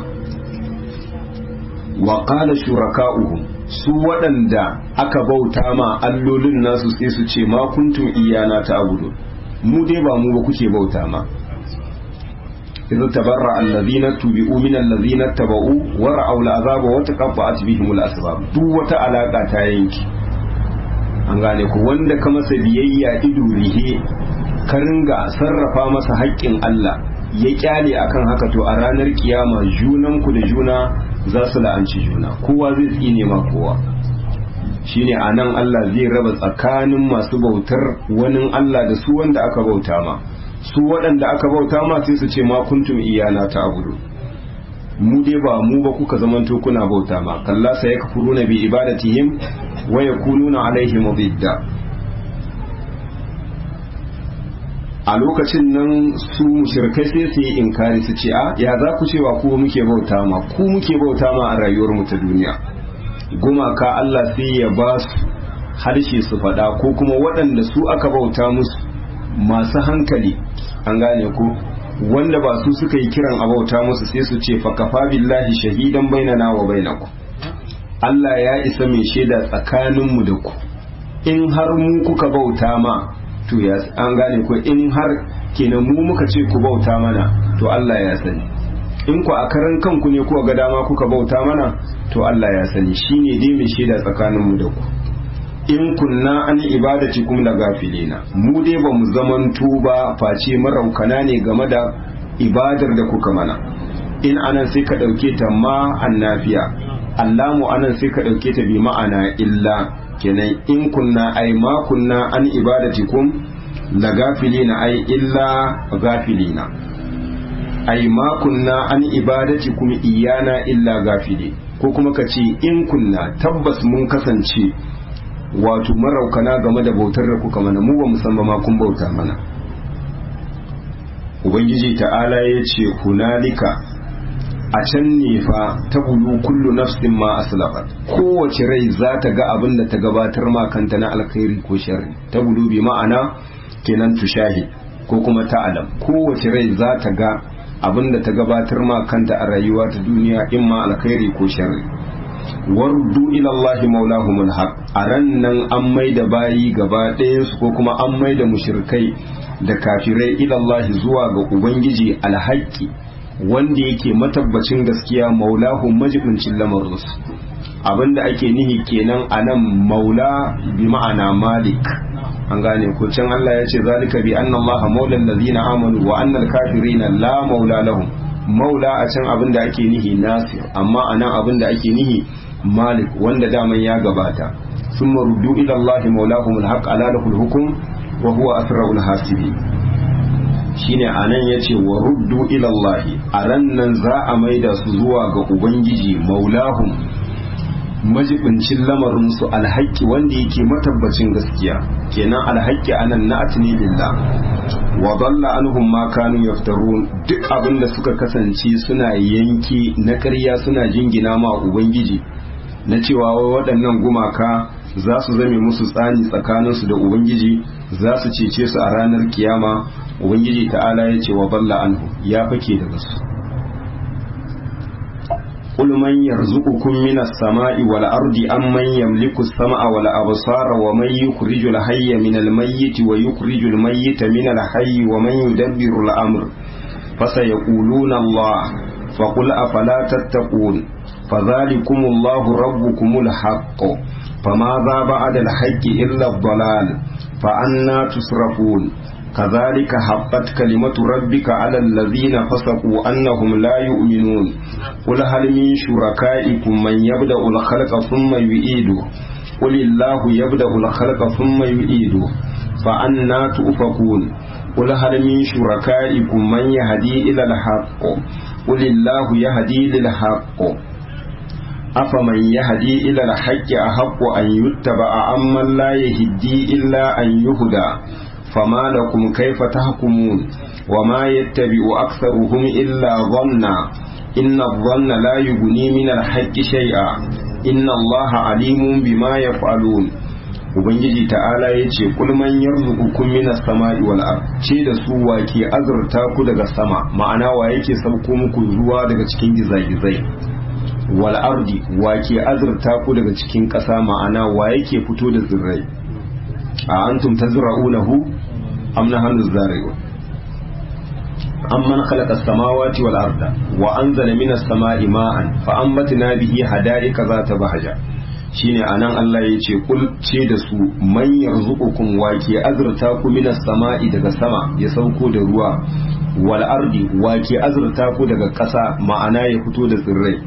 wa qala shuraka'uhum su waɗanda aka bauta ma allolin nasu sai su ce ma kuntum iyana ta abudu mu dai ba mu ba kuke bauta ma idza tabarra alladhina tubi'u min alladhina taba'u wa ra'aw al'azaba wa taqatta'at bihim al'asbab duk wata alaka ta yanki an gane ku wanda ka masa biyayya ido rihe ka ringa sarrafa masa haƙƙin Allah ya kyale akan haka to a ranar kiyama junanku da juna za su la'anci juna kowa zai tsine ma kowa shine a nan Allah zai raba tsakanin masu bautar wani Allah da su wanda aka bauta ma su waɗanda aka bauta ma sai su ce ma kuntum iyana ta abudu mu dai ba mu ba kuka zamanto kuna bauta ma kalla sai ya kafuruna bi ibadatihim wa yakununa alaihim bidda a lokacin nan su mushrikai sai su yi inkari su ce a ya za ku cewa ku muke bauta ma ku muke bauta ma a rayuwar mu ta duniya gumaka Allah sai ya ba su harshe su faɗa ko kuma waɗanda su aka bauta musu masu hankali an gane ku wanda ba su suka yi kiran a bauta musu sai su ce fa kafa billahi shahidan bainana wa bainakum Allah ya isa mai shaida tsakaninmu da ku in har mu kuka bauta ma to ya an gane ko in har kenan mu muka ce ku bauta mana to Allah ya sani in ku a karan kanku ne kuka ga dama kuka bauta mana to Allah ya sani shine dai mai shaida tsakanin mu da ku in kunna an ibadati kum da gafilina mu dai ba mu zamanto ba face maraukana ne game da ibadar da kuka mana in anan sai ka dauke ta ma annafiya allamu anan sai ka dauke ta bi ma'ana illa kenan in kunna ai ma kunna an ibadatikum la gafilina ai illa gafilina ai ma kunna an ibadatikum iyana illa gafili ko kuma ka ce in kunna tabbas mun kasance wato maraukana game da bautar da kuka mana mu ba musamman ma kun bauta mana ubangiji ta'ala ya ce hunalika a can ne fa ta bulu kullu nafsin ma aslafat kowace rai za ta ga abin da ta gabatar ma kanta na alkhairi ko sharri ta bulu bi ma'ana kenan tushahi ko kuma ta'alam kowace rai za ta ga abin da ta gabatar ma kanta a rayuwa ta duniya in ma alkhairi ko sharri wardu ila Allah maulahumul haq a ran nan an mai da bayi gaba ɗayan su ko kuma an mai da mushrikai da kafirai ila Allah zuwa ga ubangiji alhaqi wanda yake matabbacin gaskiya maulahu majibincin lamarinsu abinda ake nihi kenan anan maula bi ma'ana malik an gane ko can Allah ya ce zalika bi anna Allah maula allazina amanu wa anna al-kafirina la maula lahum maula a can abinda ake nihi nasir amma anan abinda ake nihi malik wanda daman ya gabata summa ruddu ila Allah maulahum al-haq ala lahul hukm wa huwa asrarul hasibi shine anan yace wa ruddu ila Allah a ran nan za a maida su zuwa ga ubangiji maulahum majibincin lamarin su alhaki wanda yake matabbacin gaskiya kenan alhaki anan na'at ne lillah wa dalla anhum ma kanu yaftarun duk abinda suka kasance suna yanki na ƙarya suna jingina ma ubangiji na cewa waɗannan gumaka za su zame musu tsani tsakaninsu da ubangiji za su cece su a ranar kiyama ubangiji ta'ala ya ce wa balla anhu ya fake daga su قل من يرزقكم من السماء والأرض أم من يملك السمع والأبصار ومن يخرج الحي من الميت ويخرج الميت من الحي ومن يدبر الأمر فسيقولون الله فقل أفلا تتقون فذلكم الله ربكم الحق فماذا بعد الحق إلا الضلال فأنا تصرفون كذلك حقت كلمة ربك على الذين فسقوا أنهم لا يؤمنون قل هل من شركائكم من يبدأ الخلق ثم يعيده قل الله يبدأ الخلق ثم يعيده فأنا تؤفكون قل هل من شركائكم من يهدي إلى الحق قل الله يهدي للحق أفمن يهدي إلى الحق أحق أن يتبع أمن لا يهدي إلا أن يهدى فما لكم كيف تحكمون وما يتبع أكثرهم إلا ظنا إن الظن لا يغني من الحق شيئا إن الله عليم بما يفعلون Ubangiji ta'ala ya ce kulman yarzuqukum minas sama'i wal ard ce da su wake azurta ku daga sama ma'ana wa yake sauko muku ruwa daga cikin gizagizai wal ardi wake azurta ku daga cikin ƙasa ma'ana wa yake fito da tsirrai a antum tazra'unahu am nahnu zari'un amman khalaqa as-samawati wal arda wa anzala minas sama'i ma'an fa ambatna bihi hada'ika zata bahaja shine anan Allah ya ce kul ce da su man yarzuqukum wa ke azurta ku minas sama'i daga sama ya sauko da ruwa wal ardi wa ke azurta ku daga ƙasa ma'ana ya fito da tsirrai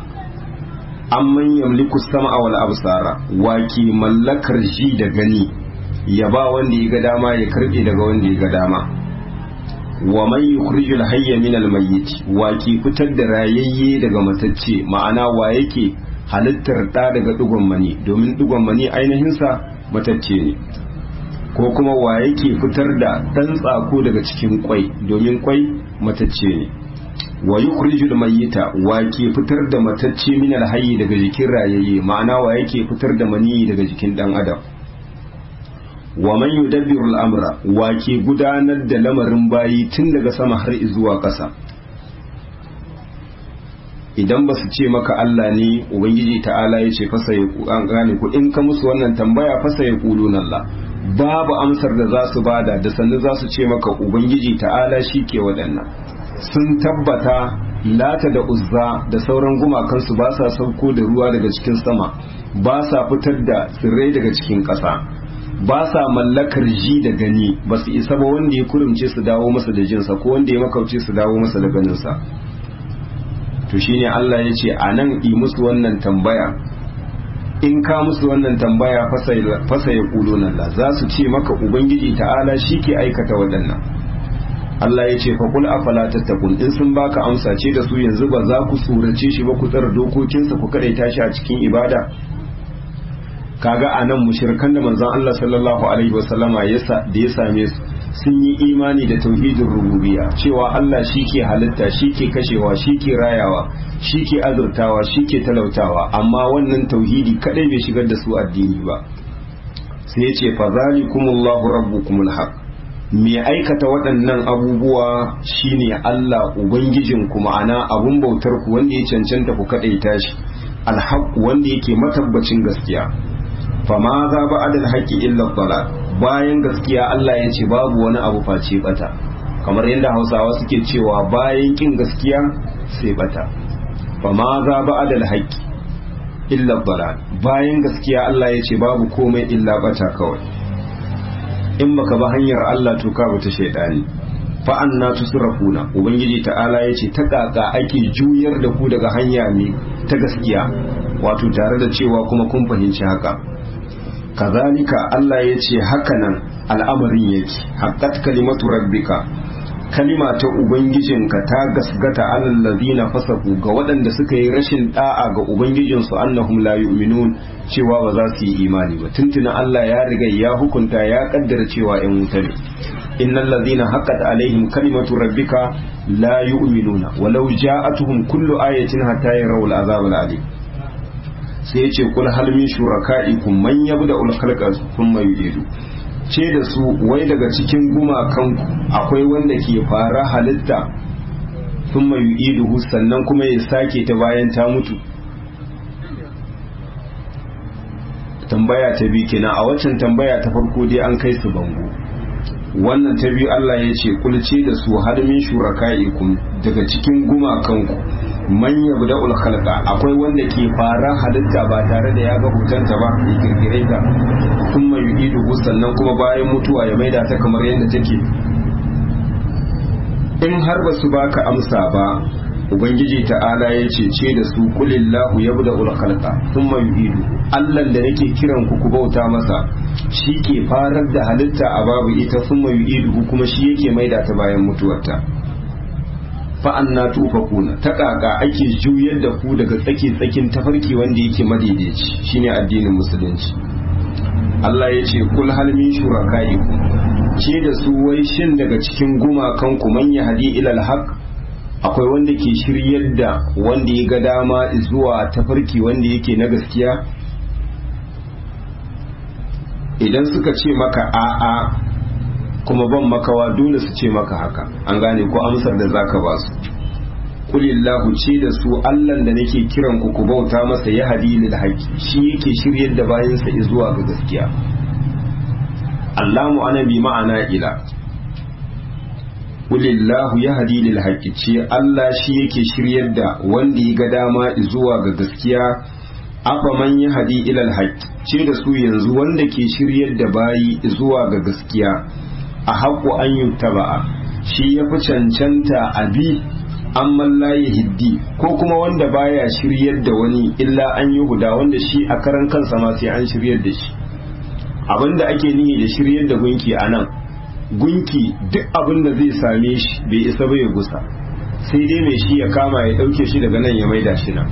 amman yamliku sam'a wal absara wa ke mallakar ji da gani ya ba wanda ya ga dama ya karbe daga wanda ya ga dama wa man yukhrijul hayya min al mayyit wa ke fitar da rayayye daga matacce ma'ana wa yake halittar da daga dugon mani domin dugon mani ainihin sa matacce ne ko kuma wa yake fitar da dan tsako daga cikin kwai domin kwai matacce ne wa yukhrijul mayyita wa ke fitar da matacce min al hayyi daga jikin rayayye ma'ana wa yake fitar da mani daga jikin dan adam wa man yudabbiru al-amra wa ke gudanar da lamarin bayi tun daga sama har zuwa ƙasa idan ba su ce maka Allah ne ubangiji ta'ala ya ce fasa ya an gane ku in ka musu wannan tambaya fasa ya kulun Allah babu amsar da za su bada da sannu za su ce maka ubangiji ta'ala shi ke waɗannan sun tabbata lata da uzza da sauran gumakansu ba sa sauko da ruwa daga cikin sama ba sa fitar da tsirrai daga cikin ƙasa ba sa mallakar ji da gani ba su isa ba wanda ya kurumce su dawo masa da jinsa ko wanda ya makauce su dawo masa da ganinsa to shine Allah ya ce a nan yi musu wannan tambaya in ka musu wannan tambaya fasa ya kulo nan la za su ce maka ubangiji ta'ala shi ke aikata waɗannan Allah ya ce faƙul afala tattakun in sun baka amsa ce da su yanzu ba za ku tsorace shi ba ku tsara dokokinsa ku kaɗaita shi a cikin ibada kaga a nan mushirkan da manzon Allah sallallahu alaihi wasallama da ya same su sun yi imani da tauhidin rububiyya cewa Allah shi ke halitta shi ke kashewa shi ke rayawa shi ke azurtawa shi ke talautawa amma wannan tauhidi kadai bai shigar da su addini ba sai ya ce fazalikumullahu rabbukumul haq me aikata waɗannan abubuwa shine Allah ubangijinku ma'ana abun bautar ku wanda ya cancanta ku kadaita shi alhaq wanda yake matabbacin gaskiya fama za ba adal haƙƙi illa bala bayan gaskiya Allah ya ce babu wani abu face bata kamar yadda hausawa suke cewa bayan kin gaskiya sai bata fa ma za ba adal haqqi illa dalal bayan gaskiya Allah ya ce babu komai illa bata kawai in baka ba hanyar Allah to ka bata shaydani fa anna tusrafuna ubangiji ta'ala ya ce ta kaka ake juyar da ku daga hanya ne ta gaskiya wato tare da cewa kuma kun fahimci haka kazalika Allah ya ce hakanan al'amarin yake haqqat kalimatu rabbika kalima ta ubangijinka ta gasgata alal ladina fasaku ga waɗanda suka yi rashin da'a ga ubangijinsu annahum la yu'minun cewa ba za su yi imani ba tuntuna Allah ya riga ya hukunta ya kaddara cewa ƴan wuta ne innal ladina haqqat alaihim kalimatu rabbika la yu'minuna walau ja'atuhum kullu ayatin hatta yarawul azab alim sai ya ce kul hal min shuraka'ikum man yabda ul khalqa thumma yu'idu ce da su wai daga cikin gumakanku akwai wanda ke fara halitta thumma yu'iduhu sannan kuma ya sake ta bayan ta mutu tambaya ta biyu kenan a waccan tambaya ta farko dai an kai su bango wannan ta biyu Allah ya ce kulce da su har min shuraka'ikum daga cikin gumakanku man yabda ul khalqa akwai wanda ke fara halitta ba tare da ya ga hotonta ba ya kirkire ta kuma yu'idu sannan kuma bayan mutuwa ya maida ta kamar yadda take in har ba su baka amsa ba ubangiji ta'ala ya ce ce da su kulillahu yabda ul khalqa thumma yu'idu Allah da nake kiran ku ku bauta masa shi ke farar da halitta a babu ita thumma yu'idu kuma shi yake maida ta bayan mutuwarta fa'anna tufakuna ta kaka ake juyar da ku daga tsaki tsakin tafarki wanda yake madaidaici shine addinin musulunci Allah ya ce kul hal min shurakaikum ce da su wai shin daga cikin gumakan ku man yahdi ila alhaq akwai wanda ke shiryar da wanda ya ga dama zuwa tafarki wanda yake na gaskiya idan suka ce maka a'a kuma ban makawa dole su ce maka haka an gane ko amsar da zaka ba su kulillahu ce da su allan da nake kiran ku ku bauta masa ya hadi lil haqi shi yake shiryar da bayansa zuwa ga gaskiya allamu ana bi ma'ana ila kulillahu ya hadi lil haqi ce allah shi yake shiryar da wanda ya ga dama zuwa ga gaskiya afa man ya hadi ila al ce da su yanzu wanda ke shiryar da bayi zuwa ga gaskiya a haƙo an yi taba'a shi ya fi cancanta a bi an mallaye hiddi ko kuma wanda baya shiryar da wani illa an yi huda wanda shi a karan kansa ma sai an shiryar da shi abinda ake nihi da shiryar da gunki a nan gunki duk abin da zai same shi bai isa ba ya gusa sai dai mai shi ya kama ya ɗauke shi daga nan ya maida shi nan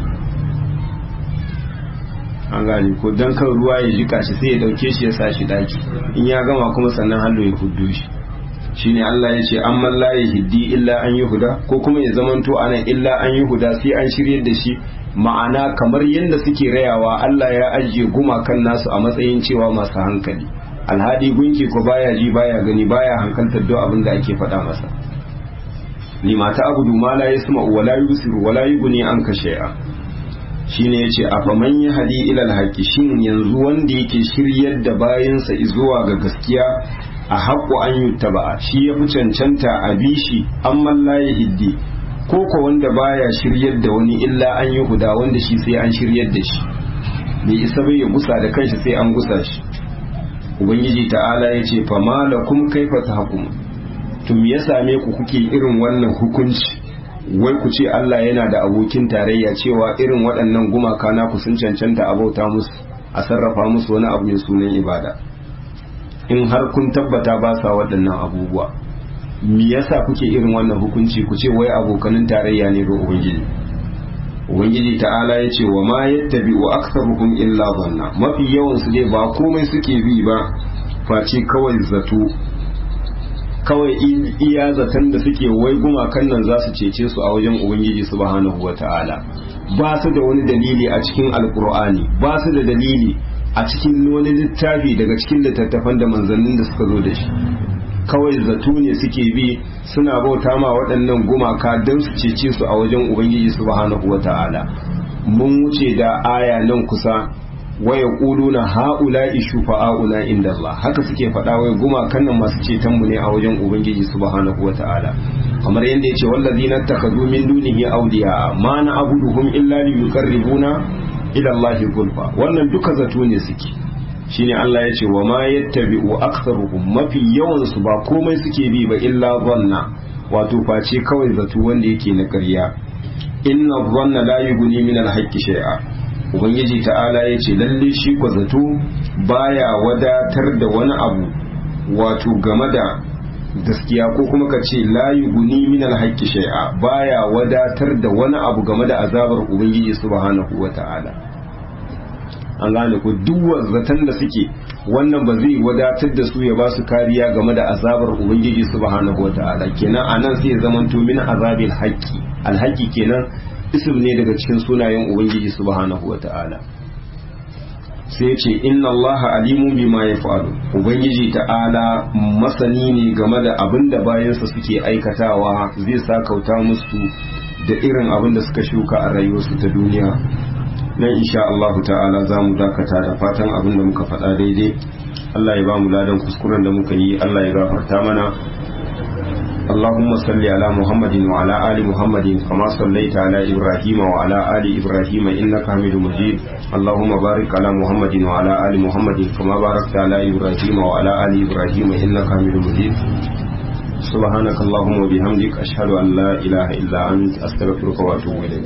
an gane ko dan kan ruwa ya jika shi sai ya dauke shi ya sa shi daki in ya gama kuma sannan hallo ya huddo shi shine Allah ya ce amman la yahdi illa an yuhda ko kuma ya zamanto anan illa an yuhda sai an shiryar da shi ma'ana kamar yadda suke rayawa Allah ya ajiye gumakan nasu a matsayin cewa masu hankali alhadi gunki ko baya ji baya gani baya hankaltar duk abin da ake faɗa masa limata abudu ma la yasma wala yusiru wala yughni anka shay'a shine yace a faman ya hadi ilal haqqi shin yanzu wanda yake shiryar da bayansa zuwa ga gaskiya a haƙo an yuttaba shi ya fi cancanta a bishi amman la hiddi ko ko wanda baya shiryar da wani illa an yi huda wanda shi sai an shiryar da shi bai isa bai ya gusa da kanshi sai an gusa shi ubangiji ta'ala ya ce fa malakum kaifa tahkum to me ya same ku kuke irin wannan hukunci wai ku ce Allah yana da abokin tarayya cewa irin waɗannan gumaka na ku sun cancanta a bauta musu a sarrafa musu wani abu mai sunan ibada in har kun tabbata ba sa waɗannan abubuwa me yasa kuke irin wannan hukunci ku ce wai abokanin tarayya ne ga ubangiji ubangiji ta'ala ya ce wa ma yattabi wa aktsaruhum illa dhanna mafi yawan su dai ba komai suke bi ba face kawai zato kawai iya zaton da suke wai gumakan nan za su cece su a wajen ubangiji subhanahu wa ta'ala ba su da wani dalili a cikin alkur'ani ba su da dalili a cikin wani littafi daga cikin littattafan da manzannin da suka zo da shi kawai zato ne suke bi suna bauta ma waɗannan gumaka don su cece su a wajen ubangiji subhanahu wa ta'ala mun wuce da aya nan kusa wa yaquluna haula'i shufa'auna inda Allah haka suke faɗa wai gumakan nan masu ceton mu ne a wajen ubangiji subhanahu wata'ala kamar yadda yace wallazina takhadhu min dunihi awliya ma na'buduhum illa liyuqarribuna ila Allah zulfa wannan duka zato ne suke shine Allah ya ce wa ma yattabi'u aktharuhum mafi yawan su ba komai suke bi ba illa dhanna wato face kawai zato wanda yake na ƙarya inna dhanna la yughni min al-haqqi shay'a ubangiji ta'ala ya ce lalle shi ko zato baya wadatar da wani abu wato game da gaskiya ko kuma ka ce la yughni min al-haqqi shay'a baya wadatar da wani abu game da azabar ubangiji subhanahu wata'ala an gane ko duk zaton da suke wannan ba zai wadatar da su ya ba su kariya game da azabar ubangiji subhanahu wata'ala kenan anan sai ya zamanto min azabil haqqi alhaqi kenan ism ne daga cikin sunayen ubangiji subhanahu wata'ala sai ce inna Allah alimun bima yaf'alu ubangiji ta'ala masani ne game da abin da bayansa suke aikatawa zai sa kauta musu da irin abin da suka shuka a rayuwarsu ta duniya nan insha Allah ta'ala za mu dakata da fatan abin da muka faɗa daidai Allah ya ba mu ladan kuskuren da muka yi Allah ya gafarta mana اللهم صل على محمد وعلى آل محمد كما صليت على إبراهيم وعلى آل إبراهيم إنك حميد مجيد اللهم بارك على محمد وعلى آل محمد كما باركت على إبراهيم وعلى آل إبراهيم إنك حميد مجيد سبحانك اللهم وبحمدك أشهد أن لا إله إلا أنت أستغفرك وأتوب إليك